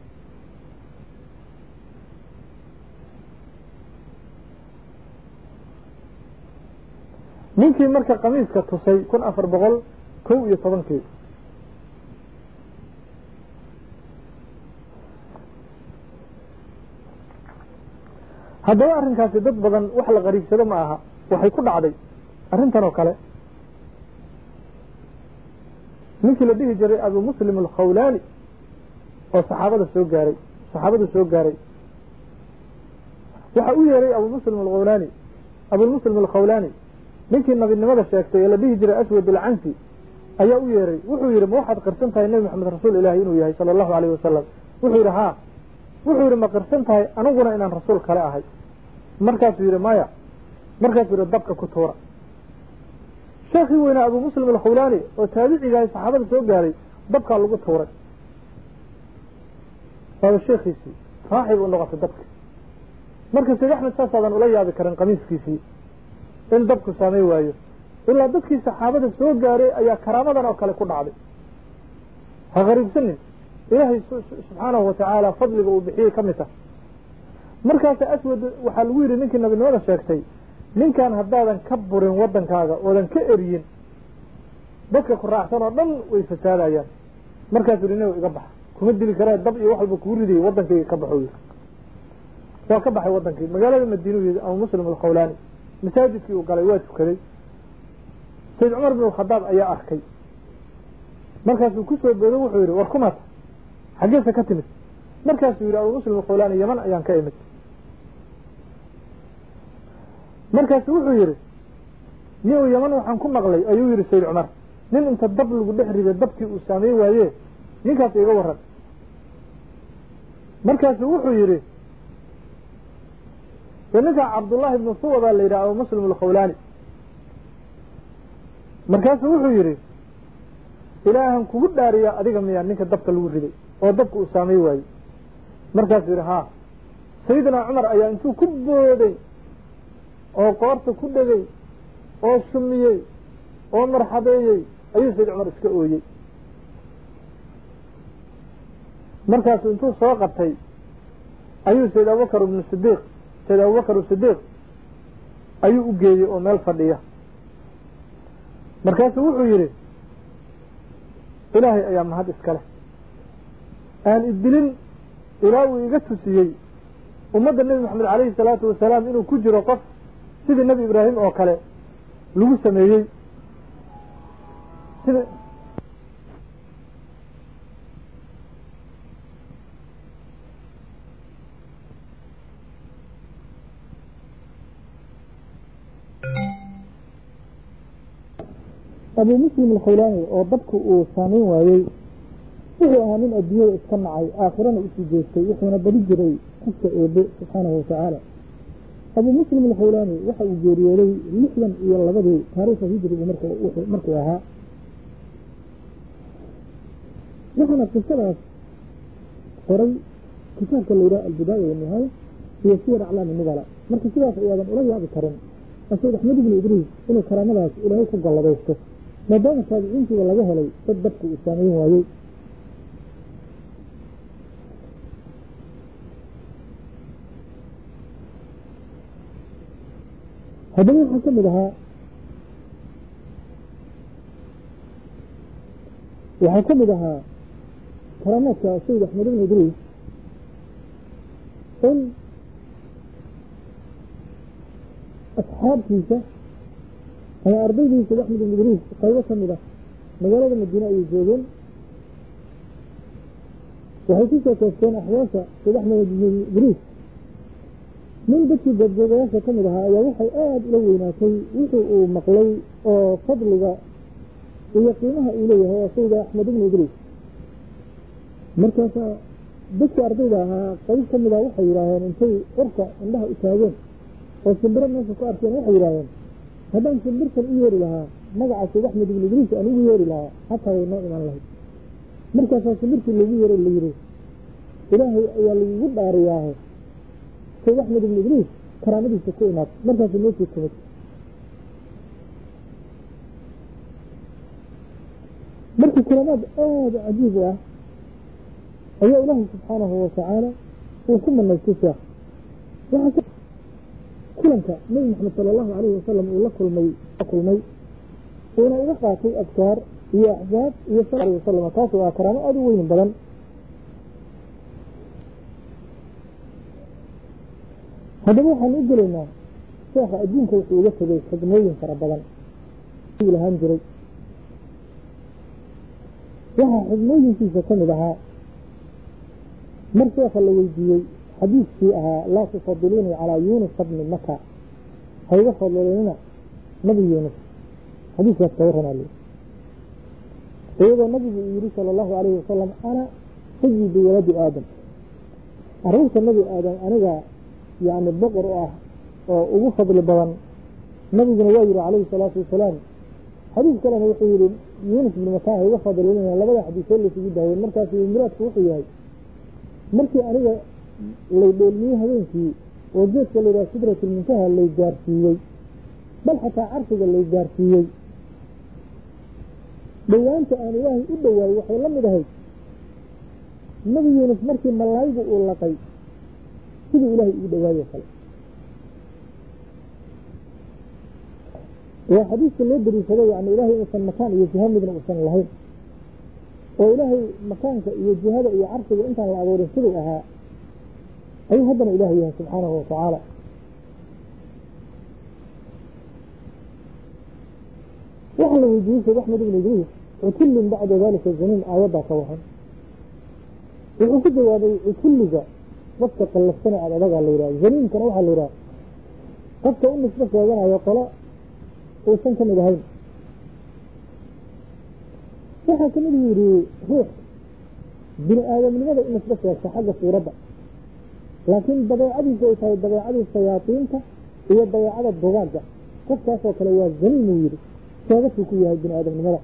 ninkii marka kamiiska tusay kun afar boqol kow iyo tobankii haddaba arrinkaasi dad badan wax la qariibsado ma aha waxay ku dhacday arrintan oo kale ninkii la dhihi jiray abu muslim alkhawlaani oo saxaabada soo gaaray saxaabadu soo gaaray waxa u yeeray abu muslim alkhawlaani abulmuslim alkhawlaani ninkii nabinimada sheegtay ee la dhihi jiray aswad alcansi ayaa u yeeray wuxuu yidhi ma waxaad qirsan tahay nebi maxamed rasuul ilaahi inuu yahay sala allahu alayh wasalam wuxuu yidhi haa wuxuu yidhi ma qirsan tahay aniguna inaan rasuul kale ahay markaasuu yidhi maya markaasuu yidhi dabka ku tuura sheekhii weynaa abu muslim alkhawlaani oo taabicigahay saxaabada soo gaaray dabkaa lagu tuuray waaba sheekhiisii raaxib u noqotay dabki marka sayd axmed saasaadan ula yaabi karin qamiiskiisii in dabku saamay waayo ilaa dadkii saxaabada soo gaaray ayaa karaamadan oo kale ku dhacday ha qariibsanin ilaahay subxaanahu watacaala fadliga uu bixiyey ka mid tah markaasa aswad waxaa lagu yidhi ninkii nabinimada sheegtay ninkan haddaadan ka burin waddankaaga oodan ka eriyin dadka ku raacsan oo dhan way fasaadayaan markaasuu yidhi nin iga baxa kuma dili karee dab iyo wax walba kugu ridayay waddankayga ka baxo yidhi waa ka baxay waddankii magaalada madiinuu yidhi abu muslim alkhawlaani masaajidkii uu galay waa tukaday sayd cumar bin alkhadaab ayaa arkay markaasuu ku soo boodo wuxuu yidhi war kumata xaggeesa ka timid markaasuu yidhi abu muslim alkhawlaani yaman ayaan ka imid markaasu wuxuu yidhi niu yaman waxaan ku maqlay ayuu yidhi sayd cumar nin inta dab lagu dhex riday dabkii uu saameyn waaye ninkaas iga waran markaasu wuxuu yidhi ninkaa cabdullaahi ibnu suwadaa la yidhaha abu muslim alkhawlaani markaasuu wuxuu yidhi ilaahan kugu dhaariyaa adiga miyaa ninka dabka lagu riday oo dabka uu saamey waayey markaasuu yidhi haa sayidinaa cumar ayaa intuu ku booday oo qoorta ku dhegay oo shumiyey oo marxabeeyey ayuu sayd cumar iska ooyey markaasuu intuu soo qabtay ayuu sayd abubakar ibnu sidiiq sayd abubakar sidiiq ayuu u geeyey oo meel fadhiya markaasuu wuxuu yidhi ilaahay ayaa mahad iska leh aan idilin ilaa uu iga tusiyey ummadda nebi maxamed calayhi salaatu wasalaam inuu ku jiro qof sidii nebi ibraahim oo kale lagu sameeyey sida abu muslim alkhawlaani oo dabku uu saameyn waayey wuxuu ahaa nin adduunyada iska nacay aakhirana usii jeestay wuxuuna bari jiray xagka eebe subxaanahu watacaala abu muslim alkhawlaani waxa uu geeriyooday lixdan iyo labadii taariikha hijrigu markuu ahaa waxaana qisadaas qoray kitaabka la yidhaha albidaaya wanihaaya iyo siyar aclaami nubala marka sidaas ayaadan ula yaabi karin asayd axmed ibnu idriis inuu karaamadaas ilaahay ku galladaysto maadaama taabiciintiiba laga helay dad dabku uu saameyn waayey haddaba waxaa ka mid ahaa waxaa ka mid ahaa karaamaadka sayid axmed ibnu idriis in asxaabtiisa ama ardaydiisa sayd axmed ibnu idriis qaybo ka mid ah magaalada madiine ayay joogeen waxay ku soo koosteen axwaasha sayd axmed ibnu idriis nin dadkii goobjoogayaasha ka mid ahaa ayaa waxay aada ula weynaatay wixii uu maqlay oo fadliga iyo qiimaha uu leeyahay waa sayda axmed ibnu idriis markaasaa dadkii ardayda ahaa qayb ka mid ah waxay yidhaaheen intay cirka indhaha u taageen oo shimbiro meesha ku arkeen waxay yidhaaheen haddaan shimbirtan u yeeri lahaa magaca sayd axmed ibn idriis aan ugu yeeri lahaa xataa way noo imaan lahayd markaasaa shimbirtii lagu yeero la yidhi ilaahay ayaa lagugu dhaariyaahe sayd axmed ibn idriis karaamadiisa ku imaad markaasuu meeshii timid markii kalimaad aada cajiib u ah ayaa ilaahay subxaanahu watacaala uu ku manaystay sheekh waxaa kulanka nebi maxamed sala allahu calayhi wasalam uu la kulmay kulmay uuna uga qaatay adkaar iyo axsaab iyo sal alay wasalam taas waa karaamo aada u weyn badan haddaba waxaan u gelaynaa sheekha adduunka wuxuu uga tegay xigmooyin fara badan lahaan jiray waxaa xigmooyinkiisa ka mid ahaa mar sheekha la weydiiyey xadiiskii ahaa laa tufadiluunii calaa yuunusa bni maka ha iga fadlilinina nabi yuunus xadiiskaas ka warramaale iyadoo nabigu uu yihi sala allahu calayhi wasalam ana sayidu waladi aadam carruurta nebi aadam aniga yacni boqor u ah oo ugu fadli badan nabiguna waa yihi calayhi salaatu wasalaam xadiis kalena wuxuu yihi yuunus bni mataa ha iga fadlilinina labada xadiisoo laysugu daayeen markaas muraadku wuxuu yahay markii aniga lay dheelmiyey habeenkii oo geedka la yidhaha sidratulmuntaha lay gaarsiiyey bal xataa carshiga lay gaarsiiyey dhowaanta aan ilaahay u dhowaayey waxay la mid ahayd nabi yuunus markii malaayigu uu laqay siduu ilaahay ugu dhowaayo kale waa xadiiska loo dariishaday yani ilaahay inuusan makaan iyo jiha midna uusan lahayn oo ilaahay makaanka iyo jihada iyo carshiga intaan la abuurin siduu ahaa ayuu haddana ilaahay yahay subxaanahu watacaala waxaa la weydiiyey sheekh axmed ibn idriis cutullin bacda dalika zaniin aayaddaa ka waran wuxuu ku jawaabay cutulliga qofka qallafsana aad adagaa la yidhaha zaniinkana waxaa la yidhaha qofka u nisbo sheeganayo qolo uusan ka mid ahayn waxaa ka mid yidhi ruux bini aadamnimada u nisbo sheegta xagga suuradda laakiin dabeecadiisa ay tahay dabeecadii shayaadiinta iyo dabeecada dugaagga qofkaasoo kale waa zaniin uu yidhi sheegasuu ku yahay bini aadamnimada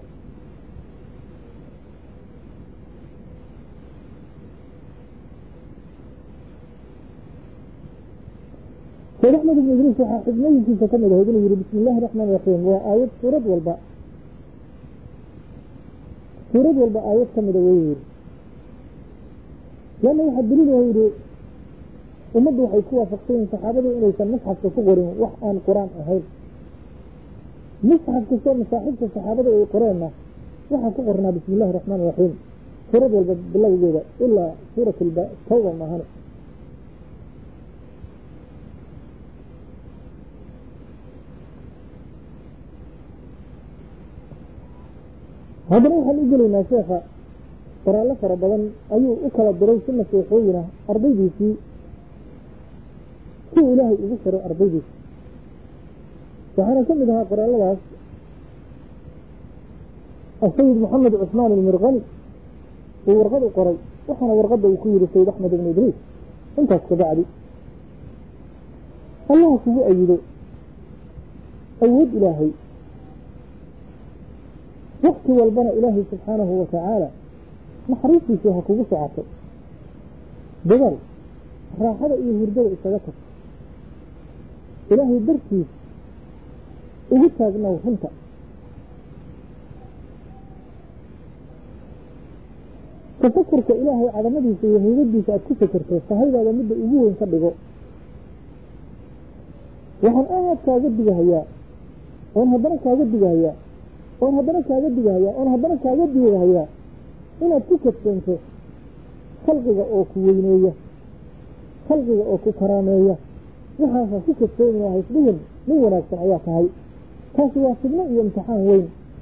sheekh axmed ibn idriis waxaa xigmooyinkiisa ka mid ahayd inuu yihi bismi illahi raxmaan raxiim waa aayad suurad walba suurad walba aayad ka mida wey yidhi lanna waxaa daliil ah yidhi ummaddu waxay ku waafaqsayiin saxaabadu inaysan musxafka ku qorin wax aan qur-aan ahayn musxaf kastoo masaaxiibta saxaabada ay qoreenna waxaa ku qornaa bismi illahi raxmaan raxiim suurad walba bilowgeeda ilaa suurat tawba maahane haddana waxaan u gelaynaa sheekha qoraallo fara badan ayuu u kala diray si nasiixooyinah ardaydiisii si uu ilaahay ugu xiray ardaydiisa waxaana ka mid ahaa qoraalladaas asayid moxamed cusmaan ilmirkani uu warqad u qoray waxaana warqadda uu ku yihi sayid axmed ibn idriis intaas kabacdi allaha kugu ayido awood ilaahay wakti walbana ilaahay subxaanahu watacaala naxariistiisii ha kugu socoto dadaal raaxada iyo hurdada isaga tag ilaahay dartiis ugu taagnow runta tafakurka ilaahay cadamadiisa iyo haybadiisa aad ku fakerto sahaydaada midda ugu weyn ka dhigo waxaan aad kaaga digahayaa oon haddana kaaga digahayaa oon haddana kaaga digahayaa oon haddana kaaga digahayaa inaad ku kadsoonto khalqiga oo ku weyneeya khalqiga oo ku karaameeya waxaasaa ku kadsoonaya haysdhihin nin wanaagsan ayaa tahay taasi waa fidno iyo imtixaan weyn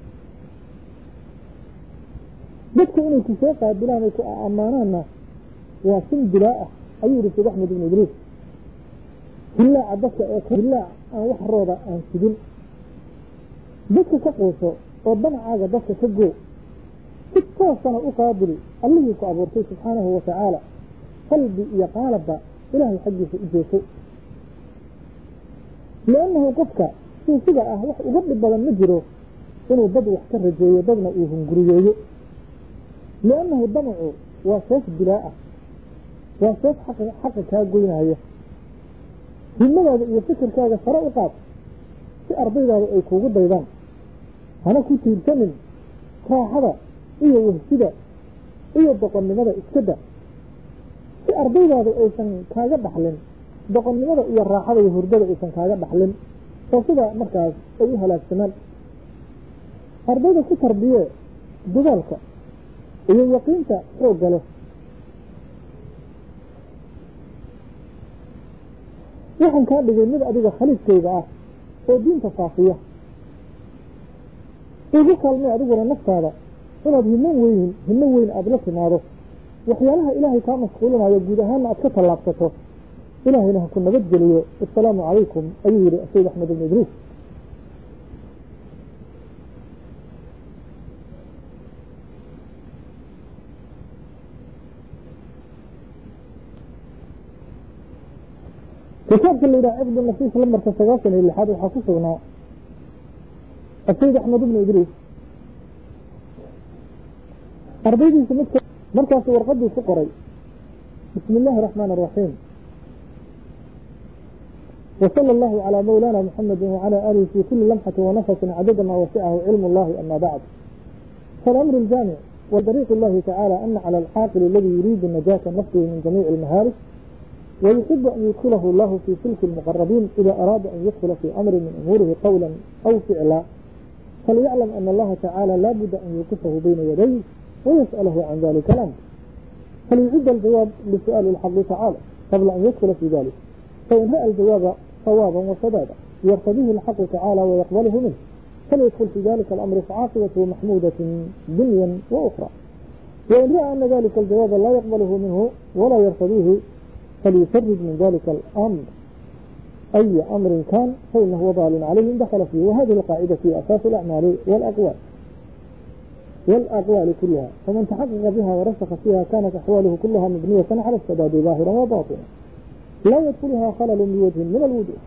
dadka inay ku soo qaabilaan ay ku ammaanaanna waa sin dilaa ah ayuu yihi sheekh axmed ibn idriis hillaaca dadka ee hillaac aan wax rooda aan sidin dadka ka quuso oo danacaaga dadka ka goo si toosana u qaabili allihii ku abuurtay subxaanahu watacaala qalbi iyo qaalabba ilaahay xaggiisa u jeeso liannahu qofka suufiga ah wax uga dhib badan ma jiro inuu dad wax ka rajeeyo dadna uu hunguriyeeyo liannahu damacu waa seef dilaa ah waa seef xaqa kaa goynaya himadaada iyo fikirkaaga sare u qaad si ardaydaada ay kuugu daydaan hana ku tiirsanin raaxada iyo wahsida iyo doqonnimada iskada si ardaydaada aysan kaaga dhaxlin doqonnimada iyo raaxada iyo hurdada aysan kaaga dhaxlin oo sidaa markaas ay u halaagsamaan ardayda ku tarbiye dadaalka iyo yaqiinta xoogga leh waxaan kaa dhigay mid adiga khaliifkayga ah oo diinta faafiya igu kaalmay adiguna naftaada inaad himo weyn himo weyn aada la timaado waxyaalaha ilaahay kaa mashquulinayo guud ahaanna aad ka tallaabsato ilaahayna ha ku nabadgeliyo assalaamu calaykum ayuu yihi sayid axmed ibn idriis kitaabka la yidhaha cibdu nafiis lambarka sagaashan iyo lixaad waxaa ku sugnaa asayid axmed ibnu idriis ardaydiisa midka markaasu warqadii ku qoray bismi illaahi araxmaan araxiim وصلى الله على مولانا محمد وعلى آله في كل لمحة ونفس عدد ما وسعه علم الله أما بعد فالأمر الجامع وطريق الله تعالى أن على العاقل الذي يريد نجاة نفسه من جميع المهالك ويحب أن يدخله الله في سلك المقربين إذا أراد أن يدخل في أمر من أموره قولا أو فعلا فليعلم أن الله تعالى لا بد أن يوقفه بين يديه ويسأله عن ذلك الأمر فليعد الجواب لسؤال الحق تعالى قبل أن يدخل في ذلك فإن رأى الجواب صوابا وسدادا يرتضيه الحق تعالى ويقبله منه فليدخل في ذلك الأمر فعاقبته محمودة دنيا وأخرى وإن رأى أن ذلك الجواب لا يقبله منه ولا يرتضيه فليفرج من ذلك الأمر أي أمر كان فإنه وضال عليه دخل فيه وهذه القاعدة في أساس الأعمال والأقوال والأقوال كلها فمن تحقق بها ورسخ فيها كانت أحواله كلها مبنية على السداد ظاهرا وباطنا لا يدخلها خلل بوجه من الوجوه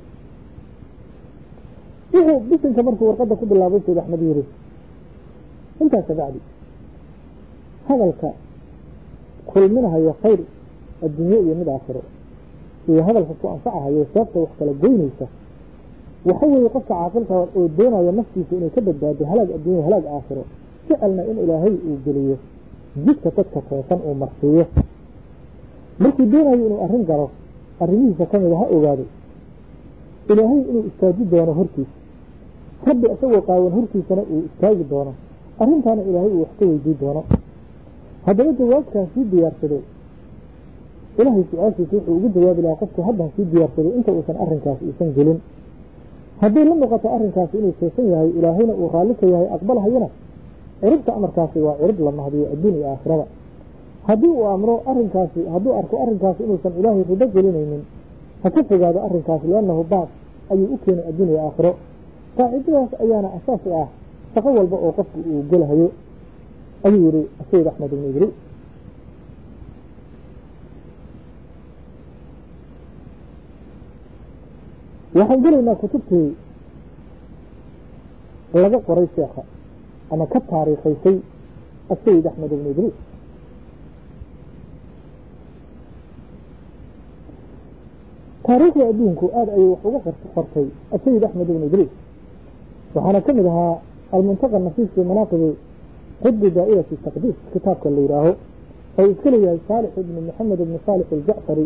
wuxuu bisinka markuu warqadda ku bilaabay sayd axmed yiri intaas kabacdi hadalka kulminahayo khayr adduunye iyo mid aakhiro iyo hadalka ku anfacahayo sababta wax kala goynaysa waxa weeye qofka caaqilka oo doonaya naftiisa inay ka badbaado halaag adduunya halaag aakhiro jecelna in ilaahay uu geliyo jidka dadka toosan uu marsiiyo markuu doonayo inuu arrin galo arrimihiisa ka mida ha ogaado ilaahay inuu istaaji doono hortiisa rabbi isagoo qaawan hortiisana uu istaagi doono arrintaana ilaahay uu wax ka weydii doono haddaba jawaabkaan sii diyaarsaday ilaahay su-aashiisa wuxuu ugu jawaabi lahaa qofku haddan sii diyaarsaday inta uusan arrinkaasi uusan gelin hadday la muuqato arrinkaasi inuu toosan yahay ilaahayna uu raalli ka yahay aqbalhayana ciribta amarkaasi waa cirib la mahdiyo adduun iyo aakhirada haddii uu amro arrinkaasi hadduu arko arrinkaasi inuusan ilaahay rido gelinaynin ha ka fogaado arrinkaasi liannahu baas ayuu u keenay adduun iyo aakhiro qaacidadaas ayaana asaas u ah shaqo walba oo qofku uu gelahayo ayuu yihi sayid axmed ibn idriis waxaan gelaynaa kutubtii laga qoray sheekha ama ka taariikhaysay asayid axmed ibn idriis taariikhda adduunku aada ayay wax uga qortay asayid axmed ibn idriis waxaana ka mid ahaa almuntaqa nafiis fi manaaqibi qudbi daa'irati taqdiis kitaabka la yidhaaho oo iska leeyahay saalix ibni maxamed ibni saalix aljacfari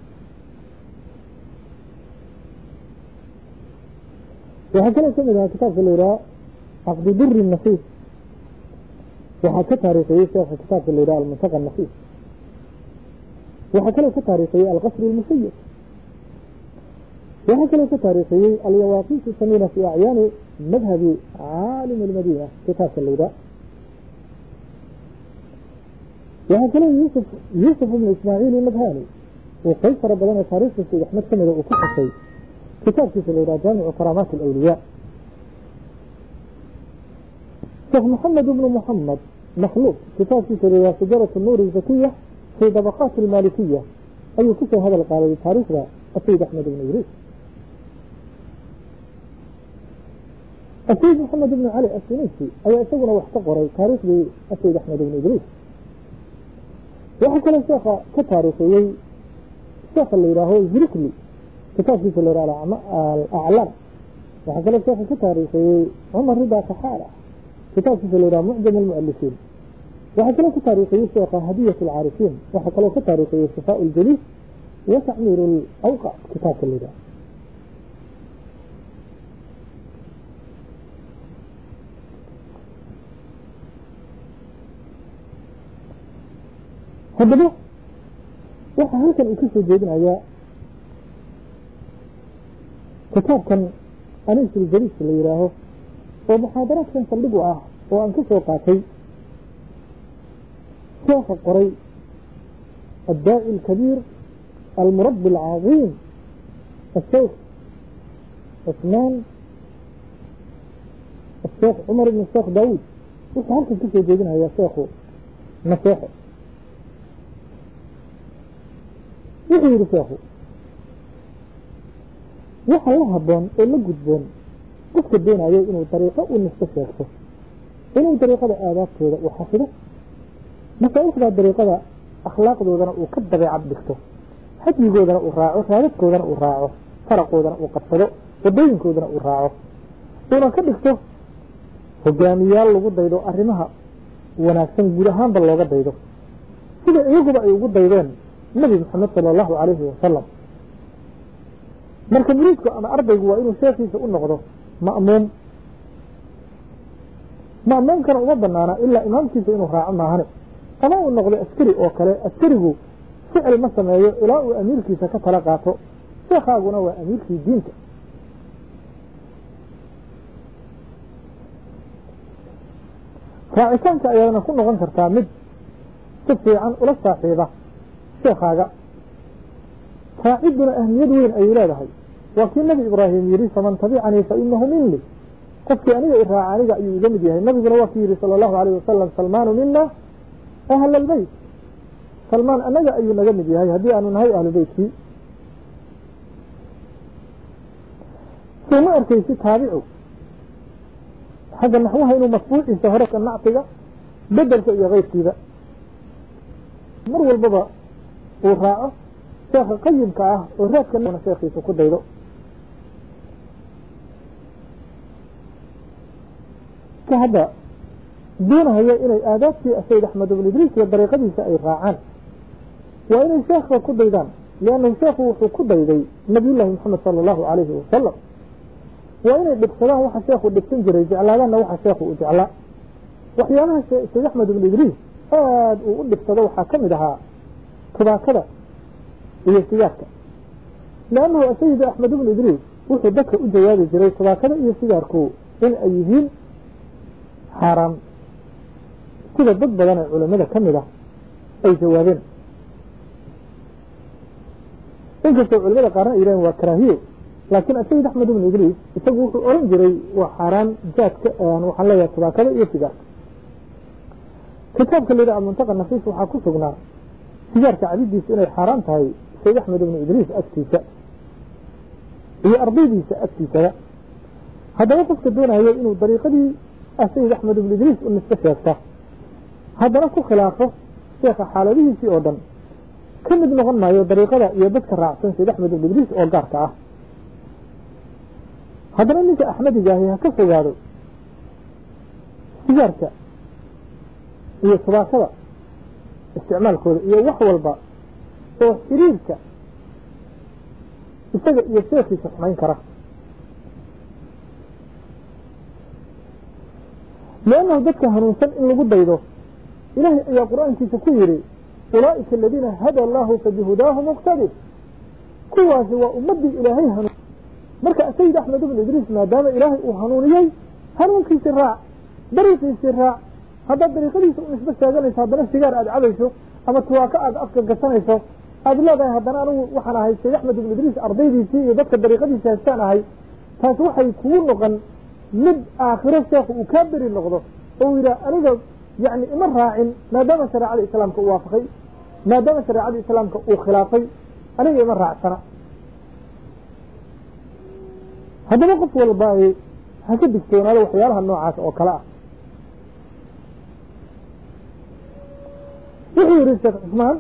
waxaa kaloo ka mid ahaa kitaabka la yidhaha caqdi duri nafiis waxaa ka taariikhiyey sheekha kitaabka la yidhaha almuntaqa nafiis waxaa kaloo ka taariikhiyey alqasri almusayid waxaa kaloo ka taariikhiyey alyawaaqis samina fi acyaani madhabi caalim almadina kitaabka la yidhaha waxaa kaloo yusuf yuusuf ibnu ismaaciil madhani uu qayb fara badan oo taariikhda sayd axmed ka mida uu ku xusay kitaabkiisa la yidhaha jaamicu karaamaat alawliyaa sheekh maxamed ibnu muxamed makhluuq kitaabkiisa la yidhaha shajaratu nuuri zakiya في طبقات المالكية أي كسر هذا القال تاريخ السيد أحمد بن إدريس السيد محمد بن علي السنيسي أي أسونا واحتقر تاريخ السيد أحمد بن إدريس وحكى الشيخ كتاريخي الشيخ اللي يراهو زركلي كتاب في اللي يراهو الأعلام وحكى الشيخ كتاريخي عمر رضا كحالة كتاب في اللي يراهو معجم المؤلفين وحكى له كتاريخي الشيخ هدية العارفين وحكى له كتاريخي شفاء الجليس وتعمير الأوقات كتاب اللي يراهو haddaba waxaa halkan uu ka soo jeedinayaa kitaabkan anisul jaliis la yidhaaho oo muxaadaraadkan saldhig u ah oo aan ka soo qaatay sheekha qoray addaaci alkabiir almurabbi alcaظiim الشيخ عثمان الشيخ عمر بن الشيخ داود wuxuu halkan ka soo jeedinayaa sheekhu naseexo wuxuu yidhi sheekhu waxa la haboon oo la gudboon qofka doonayo inuu dariiqo u nisto sheegto inuu dariiqada aadaabtooda uu xafido masaaixdaa dariiqada akhlaaqdoodana uu ka dabeecad dhigto hadyigoodana uu raaco raadadkoodana uu raaco faraqoodana uu qabsado wadooyinkoodana uu raaco uuna ka dhigto hogaamiyaal lagu daydo arrimaha wanaagsan guud ahaanba looga daydo sida iyaguba ay ugu daydeen nabi maxamed sala allahu calayhi wasalam marka muriidku ama ardaygu waa inuu sheekiisa u noqdo ma'muum ma'muumkana uma banaana ilaa imaamkiisa inuu raaco maahane ama uu noqdo askari oo kale askarigu ficil ma sameeyo ilaa uu amiirkiisa ka tala qaato sheekhaaguna waa amiirkii diinta raacitaanka ayaadna ku noqon kartaa mid si fiican ula saaxiiba sheekaaga raacidduna ahmiyad weyn ayay leedahay waa kii nebi ibraahim yidhi faman tabicanii fa inahu minli qofkii aniga i raaca aniga ayuu iga mid yahay nabiguna waa kii yidhi sala allahu alayh wasalam salmaanu mina ahla albeyt salmaan anaga ayuu naga mid yahay haddii aanu nahay ahlu beytkii soo ma arkaysi taabicu xagga naxwaha inuu matbuuciisa hore ka nactiga bedelka iyo keyrkiiba mar walbaba uu raaco sheekha qayimka ah oo raadkana sheekhiisa ku daydo ka hadda doonahaya inay aadaabtii sayd axmed ibn idriis iyo dariiqadiisa ay raacaan waa inay sheekha ku daydaan liannahu sheekhu wuxuu ku dayday nabiyullaahi moxamed sala allahu calayhi wasalam waa inay dhibsadaan waxa sheekhu dhibsan jiray jeclaadaanna waxa sheekhu u jeclaa waxyaabaha sayd axmed ibn idriis aada uu u dhibsado waxaa ka mid ahaa tubaakada iyo sigaarka leannahu asayid axmed ibn idriis wuxuu dadka u jawaabi jiray tubaakada iyo sigaarku in ay yihiin xaaraam sida dad badan ee culamada ka mid ah ay jawaabeen inkastoo culamada qaarna ay yidhahen waa karaahiye laakiin asayid axmed ibn idriis isagu wuxuu oran jiray waa xaaraan jaadka waxaan leeyahay tubaakada iyo sigaarka kitaabka la yidhaha muntaqa nafiis waxaa ku sugnaa sigaarka cabidiisa inay xaaraan tahay sayd axmed ibnu idriis agtiisa iyo ardaydiisa agtiisaba haddaba qofka doonaya inuu dariiqadii sayd axmed ibnu idriis u nisko sheegta haddana ku khilaafo sheekha xaaladihiisii oo dhan ka mid noqon maayo dariiqada iyo dadka raacsan sayd axmed ibnu idriis oo gaarka ah haddana ninka axmedigaahi ha ka fogaado sigaarka iyo tubaakada isticmaalkooda iyo wax walba oo xiriirka isaga iyo sheekiisa xumayn kara liannahu dadka hanuunsan in lagu daydo ilaahay ayaa qur-aankiisa ku yidhi ulaa'ika aladiina hada allahu fabihudaahu muqtadi kuwaasi waa ummaddii ilaahay hanuun marka sayid axmed ibn idriis maadaama ilaahay uu hanuuniyey hanuunkiisi raac dariiqiisii raac haddaad dariiqadiisa u nisbo sheeganayso haddana sigaar aada cabayso ama tuwaako aada afka gasanayso aada leedahay haddana anigu waxaan ahay sayd axmed ibn idriis ardaydiisii iyo dadka dariiqadiisa haystaan ahay taas waxay kugu noqon mid aakhiro sheekhu uu kaa beri noqdo oo yidhaah aniga yani ima raacin maadaama shareecada islaamka u waafaqay maadaama shareecada islaamka uu khilaafay aniga ima raacsana haddaba qof walba ha ka digtoonaado waxyaalaha noocaas oo kale ah wuxuu yihi sheekh cusmaan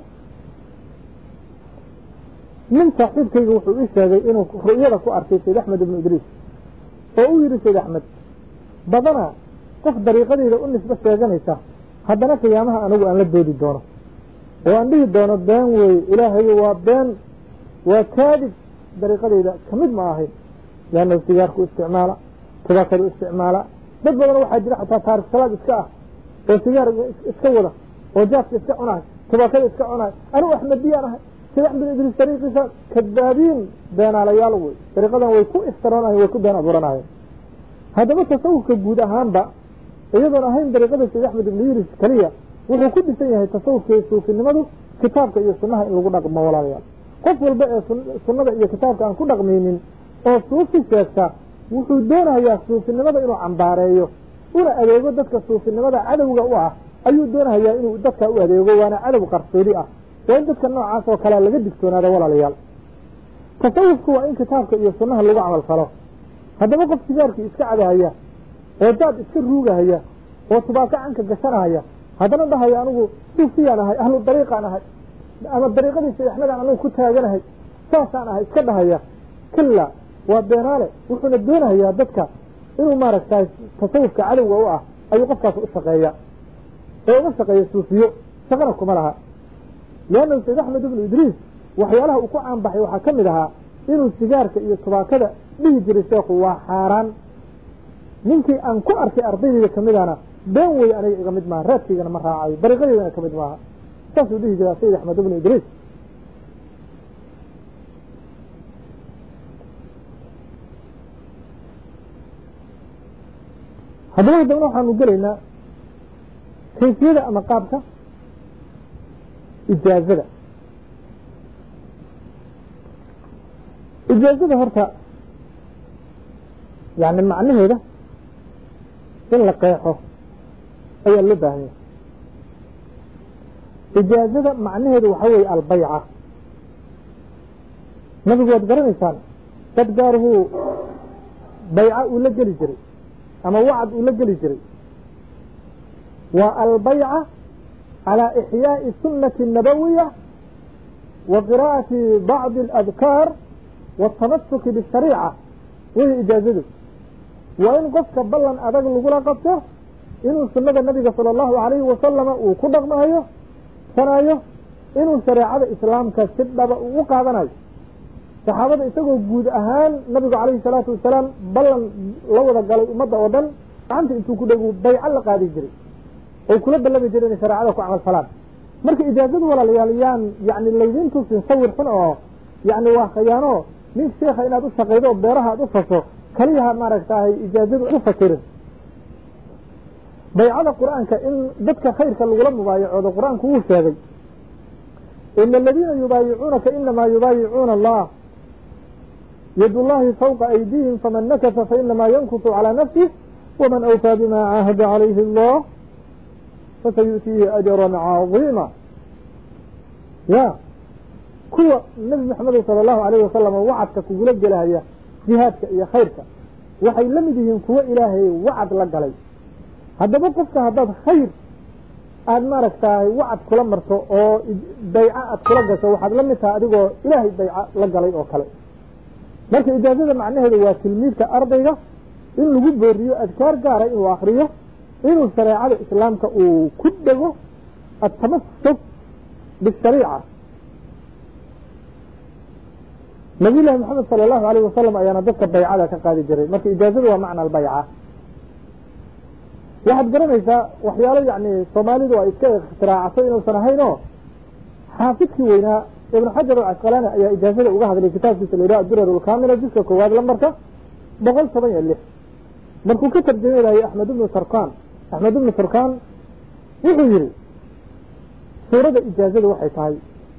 nin saaxiibkayga wuxuu ii sheegay inuu ru'yada ku arkay sayd axmed ibnu idriis oo uu yihi sayd axmed badana qof dariiqadeyda u nisbo sheeganaysa haddana qiyaamaha anigu aan la doodi doono oo aan dhihi doono been weeye ilaahayo waa been waa kaadib dariiqadeyda kamid ma ahayn leannahu sigaarku isticmaala tubaakadu isticmaala dad badan waxaa jira xataa taarikh salaad iska ah oo sigaar iska wada oo jaaska iska cunahay tubaakada iska cunahay anigu axmediyaan ahay sida axmed idriis dariiqiisa kadaabiin beenaalayaal wey dariiqadan way ku iftiranayen way ku been abuuranayeen haddaba tasawufka guud ahaanba iyadoon ahayn dariiqada sayd axmed ibnu yuris keliya wuxuu ku dhisan yahay tasawufka iyo suufinimadu kitaabka iyo sunnaha in lagu dhaqmo walaalayaal qof walba ee sunnada iyo kitaabka aan ku dhaqmaynin oo suufi sheegta wuxuu doonayaa suufinimada inuu cambaareeyo una adeego dadka suufinimada cadowga u ah ayuu doonayaa inuu dadka u adeego waana cadow qarsoodi ah waa in dadka noocaas oo kalea laga digtoonaado walaalayaal tasawufku waa in kitaabka iyo sunnaha lagu camal falo haddaba qof sigaarkii iska cadahaya oo daad iska ruugahaya oo tubaako canka gashanahaya haddana dhahaya anigu suufiyaan ahay ahlu dariiqaan ahay ama dariiqadii sayd axmedaan anigu ku taaganahay saasaan ahay iska dhahaya kila waa beenaale wuxuuna doonayaa dadka inuu maaragtay tasawufka cadowga u ah ayuu qofkaas u shaqeeya ee uma shaqeeya suufiyo shaqana kuma laha leannahu sayd axmed ibnu idriis waxyaalaha uu ku caanbaxay waxaa ka mid ahaa inuu sigaarka iyo tubaakada dhihi jiray sheekhu waa xaaraan ninkii aan ku arkay ardaydayda kamidana been wey aniga iga mid maaha raadkaygana ma raacayo dariiqadeydana kamid maaha saasuu dhihi jiraa sayid axmed ibnu idriis haddaba haddana waxaanu gelaynaa kayfiyada ama qaabka ijaazada ijaazada horta yani macnaheeda in la qeexo ayaa loo baahanya ijaazada macnaheedu waxaa weeye albayca nabigu waad garanaysaan dad gaaruhu bayca uu la geli jiray ama wacd uu la geli jiray waa albayca calى إxyaaءi الsunaةi الnabawiya wa qira'ati bacضi اladkaar wالtamasuki bالshariica wey ijaazadu waa in qofka ballan adag lagula qabto inuu sunada nabiga salى الlahu عalayhi wasalama uu ku dhaqmayo sanayo inuu shareecada islaamka si dhaba uu u qaadanayo saxaabada isagoo guud ahaan nabigu calayhi الsalaatu wasalaam ballan la wada galay ummadda oo dhan gacanta intuu ku dhegu bayco la qaadi jiray oy kula ballami jire inay shareecada ku camal falaan marka ijaazadu walaalayaal yaan yani laydin tusin sawir xun oo yani waa khayaano nin sheekha inaad u shaqaydo oo beeraha aad u fasho kaliyaha maaragtahay ijaazadu u fakirin baycada qur-aanka in dadka khayrka lagula mubaayacoodo qur-aanku wuu sheegay ina aladiina yubaayicuunaka inamaa yubaayicuuna allah yad llahi fawqa aydihim faman nakasa fainamaa yankusu calىa nafsih waman awfaa bima caahada calayhi allah fasayu'tiihi ajra caظiima ya kuwa nebi maxamed salى اllahu alayh wasalam wacadka kugula gelahaya jihaadka iyo khayrka waxay la mid yihiin kuwo ilaahay wacad la galay haddaba qofka haddaad khayr aada maaragtahay wacad kula marto oo bayco aad kula gasho waxaad la mid tahay adigoo ilaahay bayco la galay oo kale marka ijaazada macnaheedu waa tilmiidka ardayga in lagu booriyo adkaar gaara inuu akriyo inuu shareecada islaamka uu ku dhego atamasuk bishariica nabiy llahi maxamed sala allahu alayh wasalam ayaana dadka baycada ka qaadi jiray marka ijaazadu waa macna albayca waxaad garanaysaa waxyaalo yani soomaalidu ay iska ikhtiraacso inuusan ahayn oo xaafidkii weynaa ibn xajar alcasqalaani ayaa ijaazada uga hadlay kitaabkiisa la yidhaha durar lkamila jiska koowaad lambarka boqol toban iyo lix markuu ka tarjameynayo axmed ibnu turkan axmed ibnu turkan wuxuu yihi suurada ijaazada waxay tahay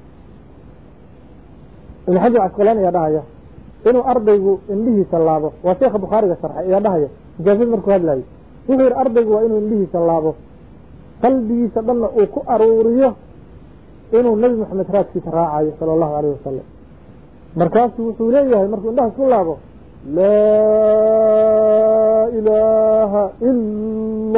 ibn xajar casqalaani ayaa dhahaya inuu ardaygu indhihiisa laabo waa sheekha bukhaariga sharxay ayaa dhahaya ijaazada markuu hadlayo wuxuu yihi ardaygu waa inuu indhihiisa laabo qalbigiisa dhanna uu ku aruuriyo inuu nebi moxamed raadkiisa raacayo sala allahu alayh wasalam markaasuu wuxuu leeyahay markuu indhaha isku laabo laa ilaaha ila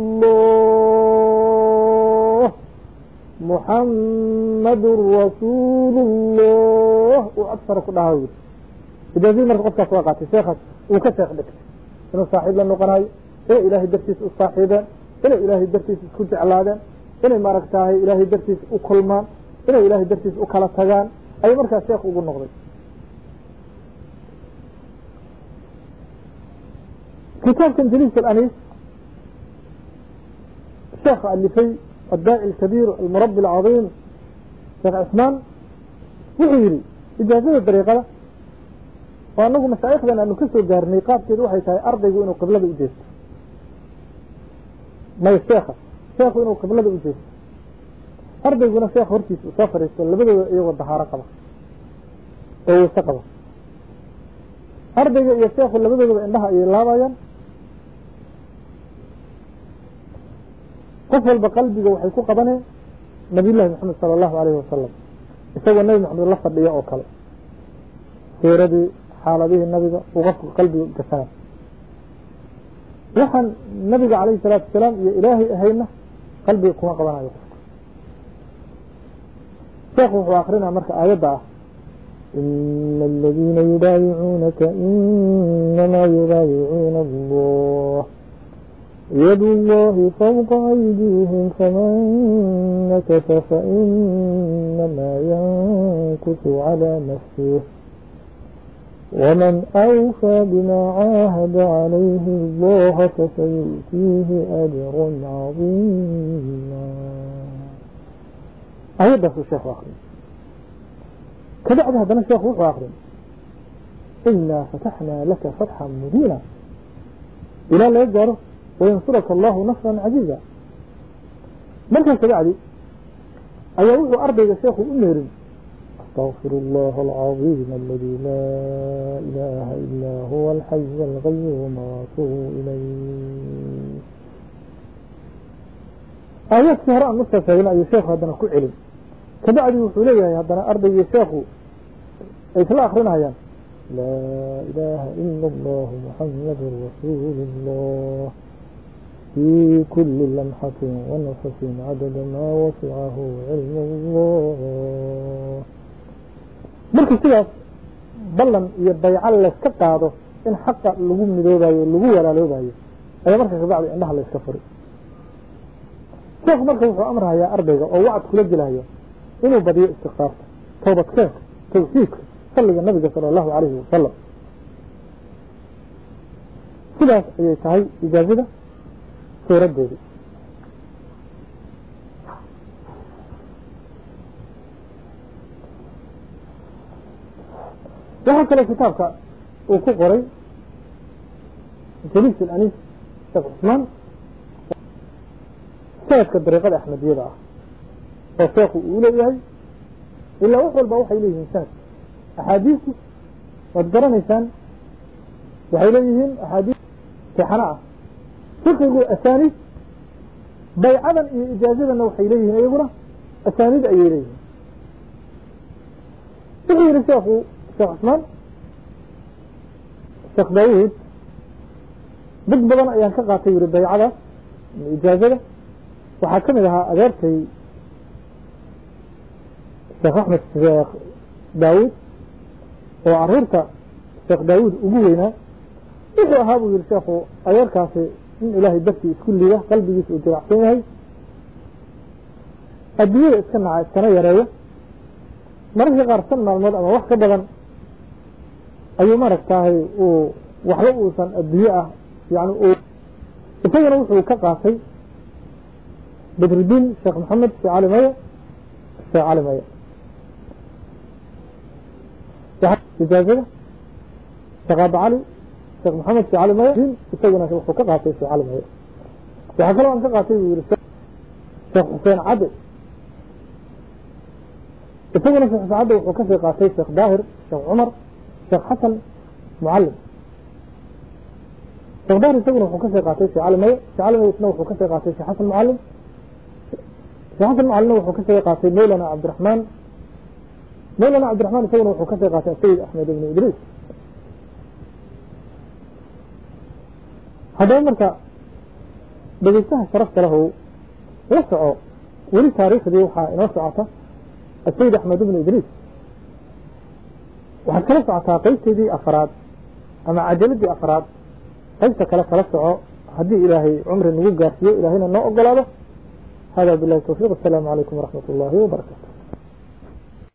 allah muxammadun rasuulullah uu agsara ku dhaha yiri ijaazadii marka qofkaas waa qaatay sheekaas uu ka sheekh dhigtay inuu saaxiib la noqonayo inay ilaahay dartiis u saaxiibeen inay ilaahay dartiis isku jeclaadeen inay maaragtahay ilaahay dartiis u kulmaan inay ilaahay dartiis u kala tagaan ayuu markaas sheekh ugu noqday kitaabkan jaliis alanis sheekha alifay addaaci alkabiir almurabi alcadiim sheekh cismaan wuxuu yihi ijaazada dariiqada oo anagu mashaaikhdan aanu ka soo gaarnay qaabkeedu waxay tahay ardaygu inuu qiblada u jeesto may sheekha sheekhu inuu qiblada u jeesto ardayguna sheekh hortiisa uu soo fadhiisto labadooda iyagoo dahaaro qaba oo weyse qaba ardayga iyo sheekhu labadoodaba indhaha ayay laabayaan qof walba qalbiga waxay ku qabaneen nabiy llahi maxamed sala allahu alayhi wasalam isagoo nebi maxamed la fadhiyo oo kale siiradii xaaladihii nabiga uu qofku qalbiga gasana waxaan nabiga calayhi salaatu wasalaam iyo ilaahay ahayna qalbiga kuma qabanayo qofka sheekhu wuxuu akrinaa marka aayadda ah ina aladiina yubaayicuunaka inamaa yubaayicuuna allah yad اllahi fوqa أydيهim faman nakasa faإnamaa yankusu عalى nafsih ومن أوفى بما عاهد عليه الله فسيؤتيه أجرا عظيما أيضا الشيخ آخرين كبعد هذا الشيخ وحو آخرين إنا فتحنا لك فتحا مبينا إلى لا يجاره وينصرك الله نصرا عزيزا مركز كبعدي أيوه أرضي الشيخ أميري أستغفر الله العظيم الذي لا إله إلا هو الحي القيوم وأتوب إليه آيات سهراء نصف فإلى أي شيخ هذا كل علم كبعد وحوليه هذا أرضي الشيخ أي في الآخرين هيا لا إله إلا الله محمد رسول الله في كل لمحة ونفس عدد ما وسعه علم الله marka sidaas ballan iyo bayco layska qaado in xaqa lagu midoobayo lagu walaaloobayo ayaa marka kabacdi indhaha layska furi sheekhu marka wuxuu amrahayaa ardayga oo wacd kula gelaya inuu badiyo istikfaarta toobadkeenka tawxiidka salliga nabiga sala allahu alayhi wasalam sidaas ayay tahay ijaazada suuradeedi waxaa kaloo kitaabka uu ku qoray jaliis alanis sheekh cusmaan sanadka dariiqada axmediyada ah oo sheekhu uu leeyahay ilaa wax walba waxay leeyihiin sanad axaadiistu waad garanaysaan waxay leeyihiin axaadiis sixano ah fiqigu asaaniid baycadan iyo ijaazadanna waxay leeyihiin iyaguna asaaniid ayay leeyihiin wuxuu yihi sheekhu sheekh cusmaan sheekh daawuud dad badan ayaan ka qaatay yuri baycadaas ijaazada waxaa ka mid ahaa adeertay sheekh axmed sheekh daawuud oo caruurta sheekh daawuud ugu weynaa wuxuu ahaa buu yihi sheekhu adeerkaasi in ilaahay dartii isku liida qalbigiisa uu jiracsan yahay adduunyada iska naca iskana yareeyo mararka qaar san maalmood ama wax ka badan ayuu maaragtahay uu waxba uusan adduunye ah yani uu isagana wuxuu ka qaatay badrudiin sheekh maxamed sheekh cali maya sheekh cali maya ijaazada sheekh aaba cali sheekh maxamed sheekh cali maya isaguna wuxuu ka qaatay sheekh cali maya waxaa kaloo aan ka qaatay buu yihi sheekh xuseen cadde isaguna sheekh xuseen cadde wuxuu kasii qaatay sheekh daahir sheekh cumar sheekh xasan mucalim sheekh daahir isaguna wuxuu kasii qaatay sheekh cali maye sheekh cali maye isna wuxuu kasii qaatay sheekh xasan mucalim sheekh xasan macalina wuxuu ka soo qaatay mawlana cabdiraxmaan mawlana cabdiraxmaan isaguna wuxuu ka soo qaatay asayid axmed ibnu idriis haddaba marka dhegeystaha sharafta lahu la soco weli taariikhdii waxaa inoo socota asayid axmed ibnu idriis waxaad kala socotaa qeybteedii afaraad ama cajaladii afraad qaybta kale kala soco haddii ilaahay cumri nagu gaarsiiyo ilaahayna noo ogolaado hada bilahi towfiiq asalaamu calaykum waraxmat ullaahi wabarakatu